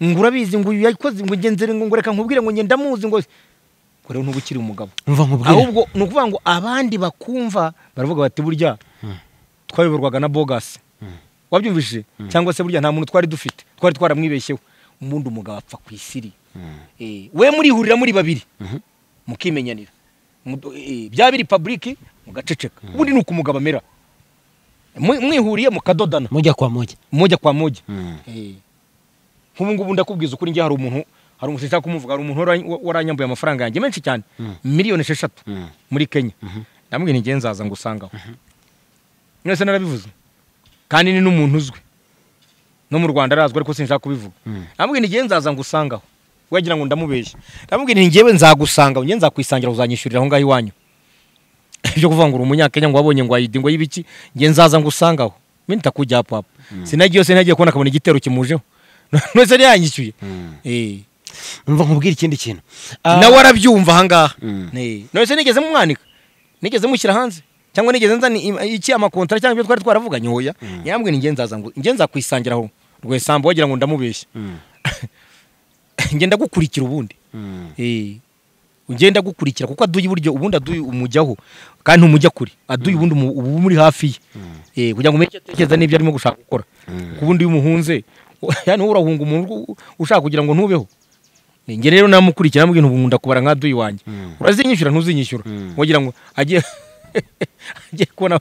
ngo urabizi ngo uyu yakoze ngo ngenzere ngo ngo reka nkubwire ngo ngenda muzi ngo ngo rero ntuba ukiri umugabo umva nkubwire ahubwo ni ukuvuga ngo abandi bakumva baravuga bati burya twayoborwaga na bogasi wabyumvishije cyangwa se burya nta muntu twari dufite twari twaramwibeshyeho ubundi umugabo apfa ku isiri Eh, we murihurira muri babiri mukimenyanira Mu- eh, byaba biri paburike mugaceceka ubundi ni uko umugabo amera Mu- mwihuriye mukadodana mujya kwa mujya mujya kwa mujya Mm. Eh. nk'ubu ngubu ndakubwiza ukuri njye hari umuntu hari umuntu nshaka kumuvuga hari umuntu wara- wa- waranyambuye amafaranga yanjye menshi cyane miliyoni esheshatu Mm. muri kenya ndamubwira ni njye nzaza ngo usangaho mwese narabivuze kandi ni n'umuntu uzwi no mu rwanda arazwi ariko sinshaka kubivuga namubwira ntigiye nzaza ngusangaho wagira ngo ndamubeshye ndamubwira ngewe nzagusangaho ngewe nzakwisangira uzanyishyurira aho ngaho iwanyu ibyo kuvuga ngo uri umunyakenya ngo wabonye ngo wayidi ngo y'ibiki ngewe nzaza ngusangaho mbe ntakujya papa sinagiye sinagiye kubona akabona igitero kimujemo none se yanyishyuye Eh. umva nkubwira ikindi kintu Ah, nawe arabyumva ahangaha Mm. Eh. none se nigeze mumwanika nigeze mushyira hanze cyangwa nigeze nzana im- iki amakontara cyangwa ibyo twari twaravuganye hoya yambwira ngewe nzaza ngo ngewe nzakwisangira aho rwesamba wagira ngo ndamubeshye Mm. ngewe ndagukurikira ubundi Mm. Eh. ugenda gukurikira kuko aduye iburyo ubundi aduye umujyaho kandi ntumujya kure aduye ubundi umu- uba umuri hafi ye Eh, kugira ngo umenye icyo atekereza n'ibyo arimo gushaka gukora kuko ubundi iyo umuhunze yani wowe urahunga umuntu ur- ushaka kugira ngo ntubeho njye rero namukurikira namubwira ubu nkunda kubara nka duyi wanjye Mm. urazinyishyura ntuzinyishyura Mm. wagira ngo agiye agiye kubona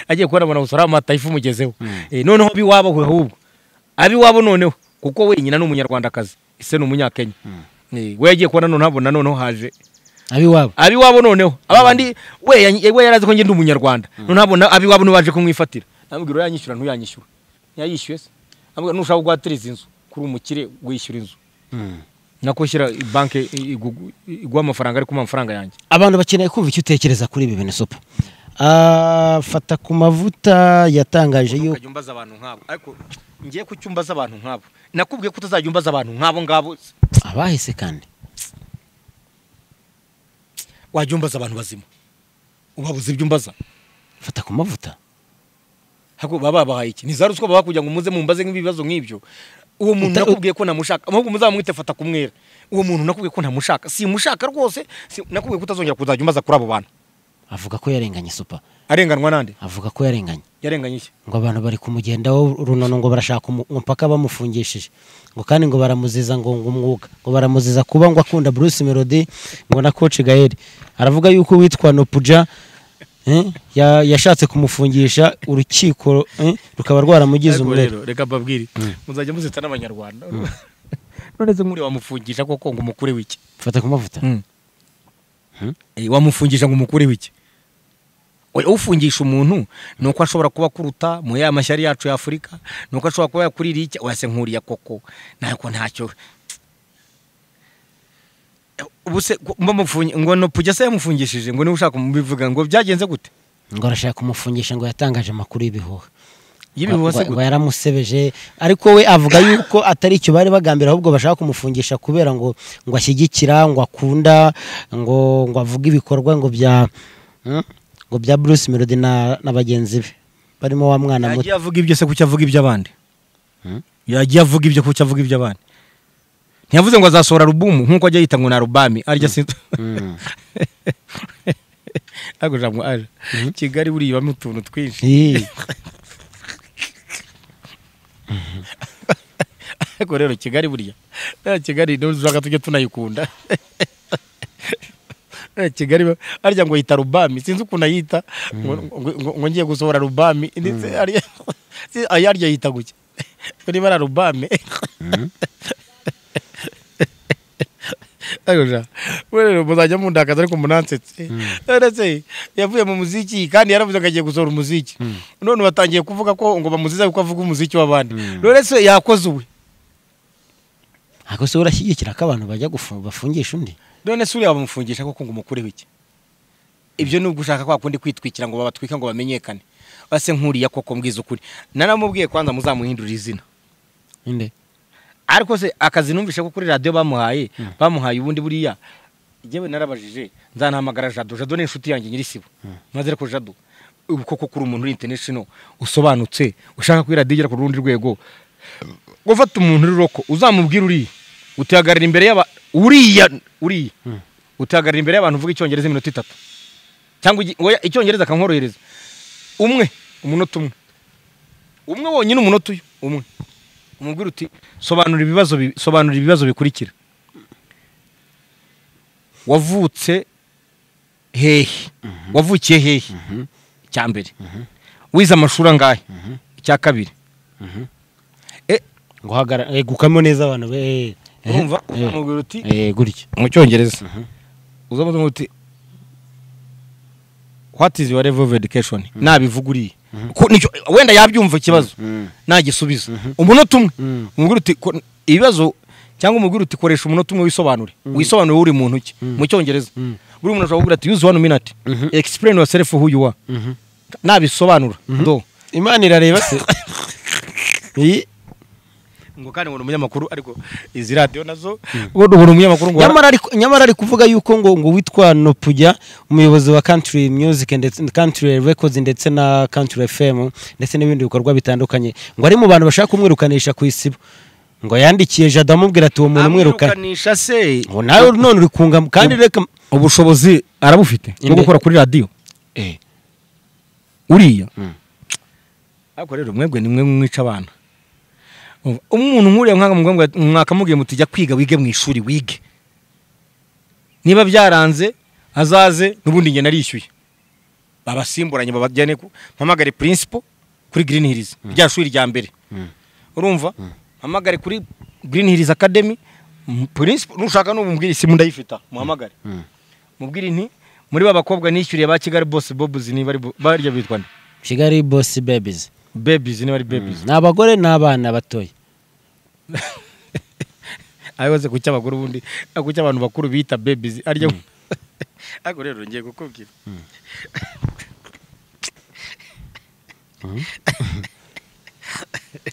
agiye kubona abona gusora amata ifu umugezeho Eh, noneho abi wabo ahubwo abi wabo noneho kuko wenyine ni umunyarwandakazi ese ni umunyakenya Eh, we yagiye kubona noneho abona noneho haje abiwabo abiwabo noneho aba bandi we ya- we yarazi ko njye ndi umunyarwanda noneho abona abiwabo nibo baje kumwifatira namubwira urayanyishyura ntuyanyishyura ntiyayishyuye se namubwira nushaka guhatiriza inzu kuri umukire wishyura inzu nako shyira banki iguha amafaranga ariko umpa amafaranga yanjye abantu bakeneye kumva icyo utekereza kuri ibi bintu sopa Ah, fata ku mavuta yatangaje Ukuntu yuko ukajya umbaza abantu nk'abo ariko ngiye ku cyumba z'abantu nk'abo nakubwiye ko utazajya umbaza abantu nk'abo ngabo abahise kandi wajya umbaza abantu bazima ubabuze ibyo umbaza fata ku mavuta Hako baba babahaye iki ntiza ruswa baba kugira ngo muze mumbaze nk'ibibazo nk'ibyo uwo muntu Uta- nakubwiye ko namushaka ahubwo muzamwite fata kumwera uwo muntu nakubwiye ko ntamushaka simushaka rwose si- nakubwiye ko utazongera kuzajya umbaza kuri abo bantu avuga ko yarenganye sopa arenganwa nande avuga ko yarenganye yarenganye iki ngo abantu bari kumugendaho runono ngo barashaka umu- umupaka bamufungishije ngo kandi ngo baramuziza ngo ngo umwuga ngo baramuziza kuba ngo akunda Bruce Melody ngo na Coach Gael aravuga yuko witwa Nopuja eh, ya- yashatse kumufungisha urukiko eh, rukaba rwaramugize Ariko umurere rero, reka mbabwire muzajya muzita n'abanyarwanda none se muri wamufungisha koko ngo umukure w'iki fata ku mavuta Eh, wamufungisha ngo umukure w'iki Oya, ufungisha umuntu ni uko ashobora kuba akuruta muri ya mashyari yacu ya afurika ni uko ashobora kuba yakurira iki wese nkuriya koko ntabwo ntacyo Eh, ubu se ngo bamufungi- ngo nopujya se yamufungishije ngo niba ushaka mubivuga ngo byagenze gute ngo arashaka kumufungisha ngo yatangaje amakuru y'ibihuha y'ibihuha se Wa- wa- gute yaramusebeje ariko we avuga yuko atari icyo bari bagambira ahubwo bashaka kumufungisha kubera ngo ngo ashyigikira ngo akunda ngo ngo avuge ibikorwa ngo bya hmm? ngo bya Bruce Melody na, na bagenzi be barimo wa mwana muto yagiye avuga ibyo se kuki avuga iby'abandi yagiye avuga ibyo kuki avuga iby'abandi ntiyavuze ngo azasohora alubumu nk'uko ajya yita ngo ni arubami arya sinzi ntabwo jambo aje kigali buriya ibamo utuntu twinshi Ih, ariko rero kigali buriya eh, kigali nuzaka tujye tunayikunda Eh, kigali ba- arya ngo yita rubami sinzi ukuntu ayita ngo- ngo ngo ngiye gusohora rubami ndetse arya si- aya arya yita guke niba ari rubami ariko ja we rero muzajya mundakaza ariko munansetse none se yavuye mu muziki kandi yaravuze ngo agiye gusohora umuziki none batangiye kuvuga ko ngo bamuziza kuko avuga umuziki w'abandi none se yakoze uwe ako se urashyigikira ko abantu bajya gufu- bafungisha undi none se uriya bamufungisha koko ngo umukureho iki ibyo ni ugushaka kwa kundi kwitwikira ngo babatwika ngo bamenyekane base nkuriya koko mbwiza ukuri naramubwiye kwanza muzamuhindurira izina inde ariko se akazi numvishe ko kuri radiyo bamuhaye bamuhaye ubundi buriya njyewe narabajije nzanahamagara jado jado ni inshuti yanjye nyirisibo maze ariko jado ubu koko kuri umuntu uri international usobanutse ushaka ko iradiyo igera ku rundi rwego gufata umuntu ururoko uzamubwira uriya utihagarara imbere y'aba uriya uriya utihagarara imbere y'abantu uvuga icyongereza iminota itatu cyangwa ugi- oya, icyongereza akankorohereza umwe umunota umwe umwe wonyine umunota uyu umwe umubwira uti sobanura ibibazo bi- sobanura ibibazo bikurikira wavutse hehe wavukiye hehe icya mbere wize amashuri angahe icya kabiri Eh, ngo hagara eh, gukamo neza abantu be eh, eh, urumva eh, umubwira uti eh, gutyo mu cyongereza uzamuze uti what is your level of education nabivuga uriya Ko nicyo- wenda yabyumva ikibazo nagisubiza umunota umwe umubwira uti ko- ibibazo cyangwa umubwira uti koresha umunota umwe wisobanure wisobanure uri muntu ki mu cyongereza buri muntu ashobora kuvuga ati use one minute explain yourself who you are nabisobanura do imana irareba se iyi ngo kandi ubona umunyamakuru ariko izi radiyo nazo ubona ubona umunyamakuru ngo nyamara ari- nyamara ari kuvuga yuko ngo ngo witwa nopujya umuyobozi wa country music ndetse country records ndetse na country fm ndetse n'ibindi bikorwa bitandukanye ngo ari mu bantu bashaka kumwirukanisha ku isibo ngo yandikiye jada amubwira ati uwo muntu mwirukane amwirukanisha se ngo nawe none uri kunga kandi reka ubushobozi arabufite bwo Inde- gukora kuri radiyo Eh, uriya Mm. ariko rero mwebwe nimwe mwica abana Umva, umuntu nk'uriya mwakamubwiye mwakamubwiye muti jya kwiga wige mu ishuri wige niba byaranze azaze n'ubundi njye narishyuye babasimburanye babajyane ku mpamagare principal kuri green hills rya shuri rya mbere urumva mpamagare kuri green hills academy m- principal nushaka n'ubumubwire isimu ndayifita muhamagare mubwire nti muri ba bakobwa nishyuriye ba kigali bose bobuzi niba ari bo- barya bitwa nde kigali boss babies babies niba ari babies ni abagore n'abana batoya ayo wese ku cy'abagore ubundi ariko ku cy'abantu bakuru bita babies arya ariko rero ngiye kukubwira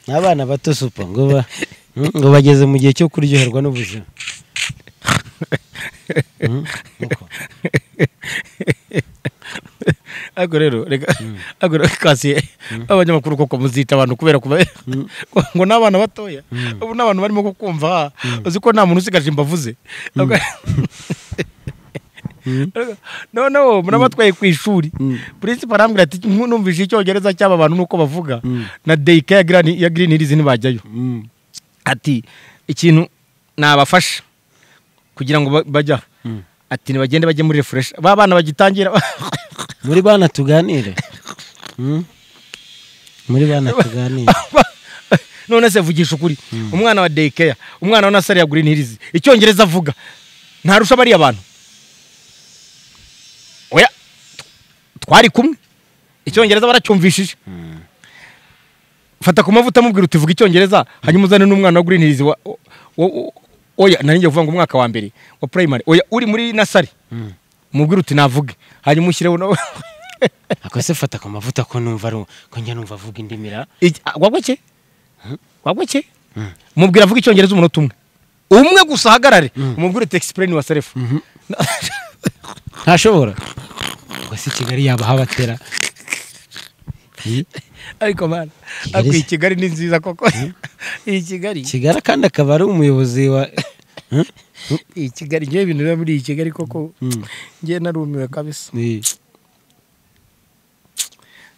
n'abana bato supa ngo ba- ngo bageze mu gihe cyo kuryoherwa n'ubuzima Mm, uko. ariko rero reka ariko rero kasiye abanyamakuru koko muzita abantu kubera kuba ngo ni abana batoya ubu ni abantu barimo kukumva uzi ko nta muntu usigaje imbavu ze noneho murabatwaye ku ishuri purinsipa arambwira ati numvise icyongereza cy'aba bantu nuko bavuga na deyika ya Gran- ya girini hirizi ntibajyayo Mm. ati ikintu nabafasha kugira ngo ba- bajya ati ntibagende bajye muri refureshi ba bana bagitangira muri bana tuganire Mm? muri bana tuganire none se vugisha ukuri umwana wa dekeya umwana wa nasari ya girini hirizi icyongereza avuga ntarusha bariya bantu oya twari kumwe icyongereza baracyumvishije fata ku mavuta amubwira uti vuga icyongereza hanyuma uzane n'umwana wa girini hirizi wa o- o- oya nari ngiye kuvuga ngo umwaka wa mbere wa purayimari oya uri muri nasari umubwire uti navuge hanyuma ushyireho nawe ako se fata ku mavuta ko numva ari ko njya numva avuga indimira Iki- ah, wagwe ki wagwe ki umubwira avuga icyongereza umunota umwe umwe gusa ahagarare umubwire uti explain yourself ntashobora ngo se kigali yaba habatera ariko mana ariko iyi kigali ni nziza koko iyi kigali kigali kandi akaba ari umuyobozi wa iyi kigali ngewe ibintu biba muri iyi kigali koko ngewe narumiwe kabisa Ni-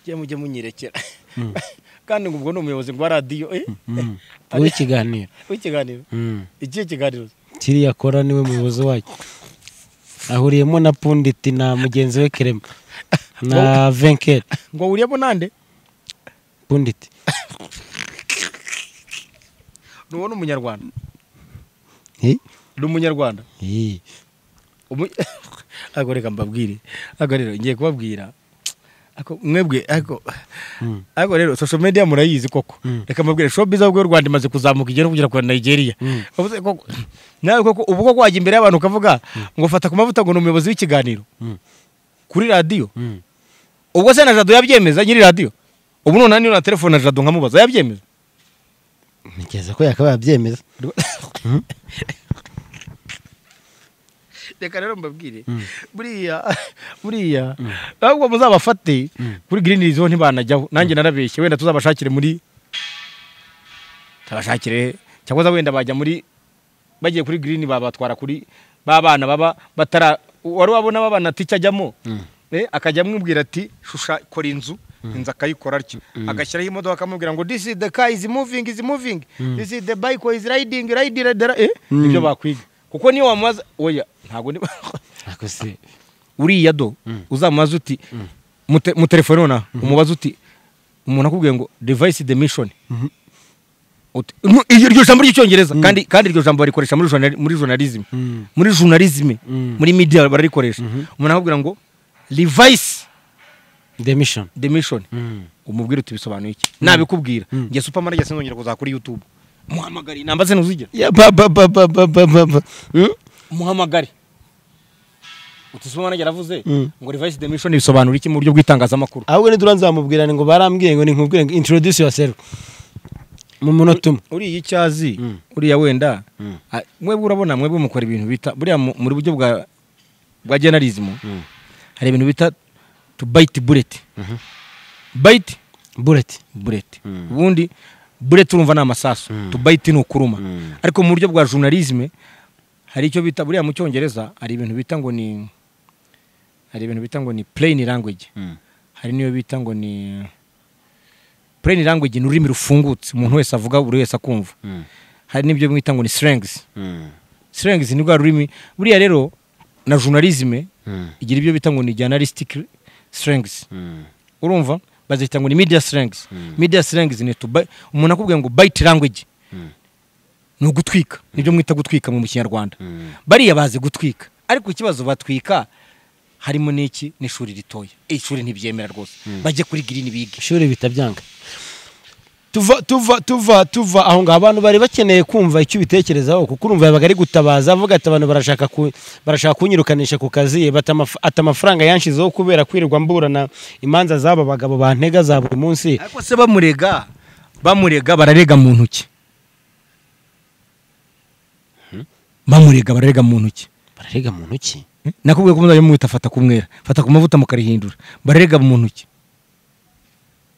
ngewe mujye munyirekera kandi ngo ubwo ni umuyobozi ngo wa radiyo eh? w'ikiganiro w'ikiganiro Mm. ikihe kiganiro kiriya akora niwe muyobozi wacyo ahuriyemo na punditi na mugenzi we kerema na venkeri ngo wuriyemo nande punditi nubona umunyarwanda Hi? ni umunyarwanda Hi. Umu- ariko reka mbabwire ariko rero ngiye kubabwira ariko mwebwe ariko ariko rero social media murayizi koko reka mbabwire showbiz ahubwo y'u Rwanda imaze kuzamuka igera no kugera kwa Nigeria Uvuze koko- nawe koko ubu koko wajya imbere y'abantu ukavuga ngo fata ku mavuta ngo ni umuyobozi w'ikiganiro kuri radiyo ubwo se na jado yabyemeza nyiri radiyo ubu none niyo na telefone na jado nkamubaza yabyemeza ntekereza ko yakabaye abyemeza reka rero mbabwire buriya buriya ahubwo muzabafate kuri green hills ho ntibanajyaho nanjye narabeshye wenda tuzabashakire muri tabashakire cyangwa se wenda bajya muri bagiye kuri green babatwara kuri babana baba batara wari wabona babana ati cyajyamo eh akajya amubwira ati shusha kora inzu inzu akayikora atyo agashyiraho imodoka akamubwira ngo this is the car is moving is moving this is the bike is riding riding riding." eh nibyo bakwiga kuko niyo wamubaza oya ntabwo ni ako se uriya do uzamubaza uti mute- mu telefone nonaha umubaza uti umuntu akubwiye ngo device demishoni iryo jambo ry'icyongereza kandi kandi iryo jambo barikoresha muri journal- muri journalism Mm. muri journalism Mm. muri media bararikoresha umuntu akubwira ngo device demission demishoni umubwire uti bisobanuye iki nabikubwira nge supermarket sinzongera kuza kuri youtube muhamagare inamba ze ntuzigera Ya, ba- ba- ba- ba- ba- ba- ba- ba. Mm? muhamagare uti supermarket yaravuze Mm. ngo revice demission bisobanura iki mu buryo bw'itangazamakuru ahubwo nidura nzamubwira ngo barambwiye ngo ninkubwire ngo introduce yourself mu munota umwe uriya icyo azi Mm. uriya wenda Mm. a- mwebwe urabona mwebwe mukora ibintu bita buriya mu- muri buryo bwa bwa journalism hari ibintu bita to bite bullet Mhm. bite bullet bullet Mm. ubundi bullet urumva ni amasasu Mm. to bite ni ukuruma Mm. ariko mu buryo bwa journalism hari icyo bita buriya mu cyongereza hari ibintu bita ngo ni hari ibintu bita ngo ni plain language hari niyo bita ngo ni plain language ni ururimi rufungutse umuntu wese avuga buri wese akumva hari n'ibyo mwita ngo ni slangs slangs ni rwa rurimi buriya rero na journalism igira ibyo bita ngo ni journalistic slangs urumva bazita ngo ni media slangs media slangs ni to bi- umuntu akubwiye ngo bite language ni ugutwika nibyo mwita gutwika mu kinyarwanda bariya bazi gutwika ariko ikibazo batwika harimo n'iki n'ishuri ritoya ishuri ntibyemera rwose bajye kuri girini bige ishuri bitabyanga tuva tuva tuva tuva aho ngaho abantu bari bakeneye kumva icyo ubitekerezaho kuko urumva yabaga ari gutabaza avuga ati abantu barashaka ku- barashaka kunyirukanisha ku kazi bati amaf- ati amafaranga yanshizeho kubera kwirirwa mburana imanza z'aba bagabo bantega za buri munsi ariko se bamurega bamurega bararega mu ntoki bamurega bararega mu ntoki bararega muntu ki nakubwiye ko muzajya mumwita fata kumwera fata ku mavuta mukarihindura bararega mu ntoki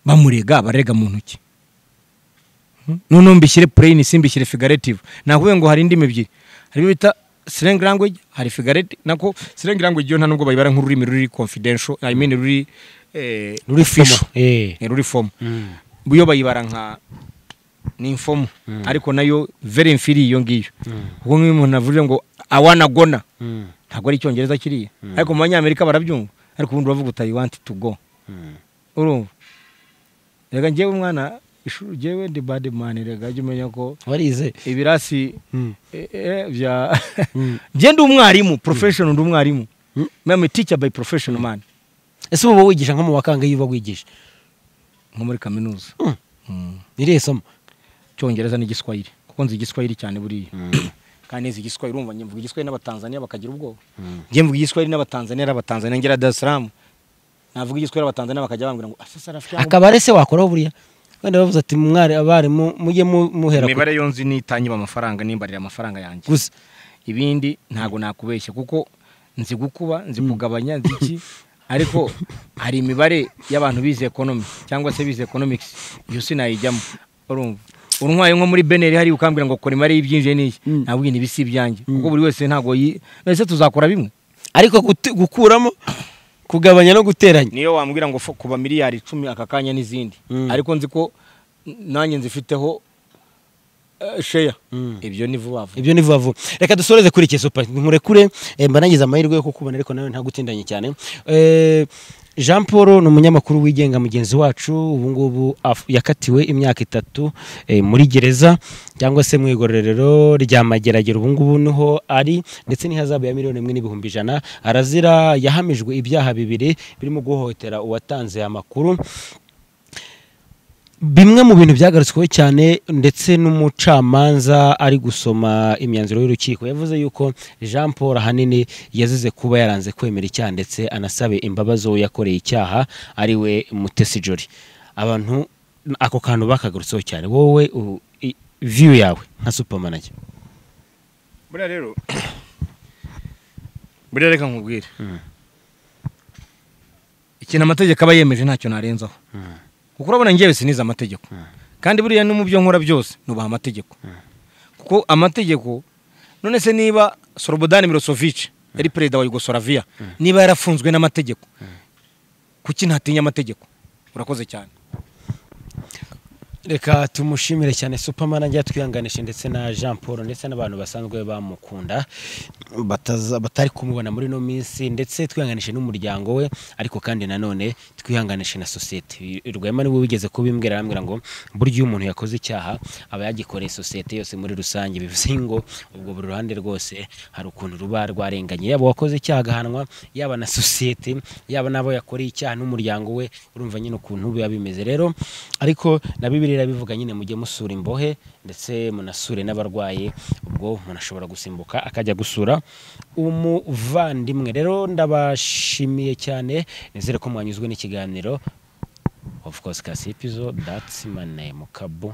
bamurega bararega mu ntoki noneho mbishyire pureyini si mbishyire figaretive nakubwiye ngo hari indimi ebyiri harimo bita sirengi language hari figareti nako sirengi language yo nta nubwo bayibara nk'ururimi ruri confidential i mean ruri eh, ruri official. fomo eh Eh, ruri fomo yo bayibara nka ni infomo ariko nayo very inferior iyo ngiyo kuko nk'iyo umuntu avuze ngo awanagona ntabwo ari icyongereza kiriya ariko mu banyamerika barabyumva ariko ubundi uravuga uti i want to go urumva reka ngewe mwana ishuri ngewe ndi bad man reka jya umenya ko warize ibirasi Mm. eh, eh, bya Mm. nge ndi umwarimu professional ndi umwarimu mama teacher by professional man ese uba wigisha nko mu bakanga iyo uba wigisha nko muri kaminuza Mm. Mm. irihe somo icyongereza n'igiswahili kuko nzi igiswahili cyane buriya kandi nzi igiswahili urumva njye mvuga igiswahili n'abatanzaniya bakagira ubwoba njye mvuga igiswahili n'abatanzaniya ari abatanzaniya ngera Dar es Salaam navuga igiswahili abatanzaniya bakajya bambwira ngo asa sarafi akaba ari se wakoraho buriya wenda bavuze ati mwari abarimu mujye mu- muhera ku- imibare yo nzi nitanyiba amafaranga nimbarira amafaranga yanjye gusa ibindi ntabwo nakubeshya kuko nzi gukuba nzi kugabanya nzi iki ariko hari imibare y'abantu bize ekonomi cyangwa se bize economics iyo sinayijyamo urumva untwaye nko muri beneri hari ukambwira ngo kora imibare y'ibyinjiye n'iyi Mm. nabwo iyi n'ibisi ibyanjye kuko buri wese ntabwo yi ese tuzakora bimwe ariko gutu- gukuramo kugabanya no guteranya niyo wambwira ngo fo- kuba miliyari icumi aka kanya n'izindi Mm. ariko nzi ko n- nanjye nzifiteho eh, sheya Mm. ibyo ni vuba vuba ibyo ni vuba vuba reka dusoreze kuri iki supa nkurekure eh, mba nagize amahirwe yo kukubona ariko nawe ntagutindanye cyane Eh, jean paul ni umunyamakuru wigenga mugenzi wacu ubu ngubu af- yakatiwe imyaka itatu eh, muri gereza cyangwa se mu igororero rya mageragere ubu ngubu niho ari ndetse n'ihazabu ya miliyoni imwe n'ibihumbi ijana arazira yahamijwe ibyaha bibiri birimo guhohotera uwatanze amakuru bimwe mu bintu byagarutsweho cyane ndetse n'umucamanza ari gusoma imyanzuro y'urukiko yavuze yuko jean paul ahanini yazize kuba yaranze kwemera icyaha ndetse anasabe imbabazi uwo yakoreye icyaha ari we mutesi jori abantu ako kantu bakagarutseho cyane wowe u- i- view yawe nka supermanager buriya rero buriya reka nkubwire ikintu amategeko aba yemeje ntacyo narenzaho kuko urabona ngewe sinize amategeko kandi buriya no mu byo nkora byose nubaha amategeko kuko amategeko none se niba Slobodan Milosevic yari perezida wa Yugoslavia niba yarafunzwe n'amategeko kuki ntatinya amategeko urakoze cyane reka tumushimire cyane supermanager twihanganishe ndetse na jean paul ndetse n'abantu basanzwe bamukunda bataza- batari kumubona muri ino minsi ndetse twihanganishe n'umuryango we ariko kandi nanone twihanganishe na sosiyete rwema niwe wigeze kubimbwira arambwira ngo burya iyo umuntu yakoze icyaha aba yagikoreye sosiyete yose muri rusange bivuze ngo ubwo buri ruhande rwose hari ukuntu ruba rwarenganye yaba uwakoze icyaha agahanwa yaba na sosiyete yaba n'abo yakoreye icyaha n'umuryango we urumva nyine ukuntu biba bimeze rero ariko na bibiri irabivuga nyine mujye musura imbohe ndetse munasure n'abarwayi ubwo munashobora gusimbuka akajya gusura umuvandimwe rero ndabashimiye cyane nizere ko mwanyuzwe n'ikiganiro of course kasipizo that's my name kabu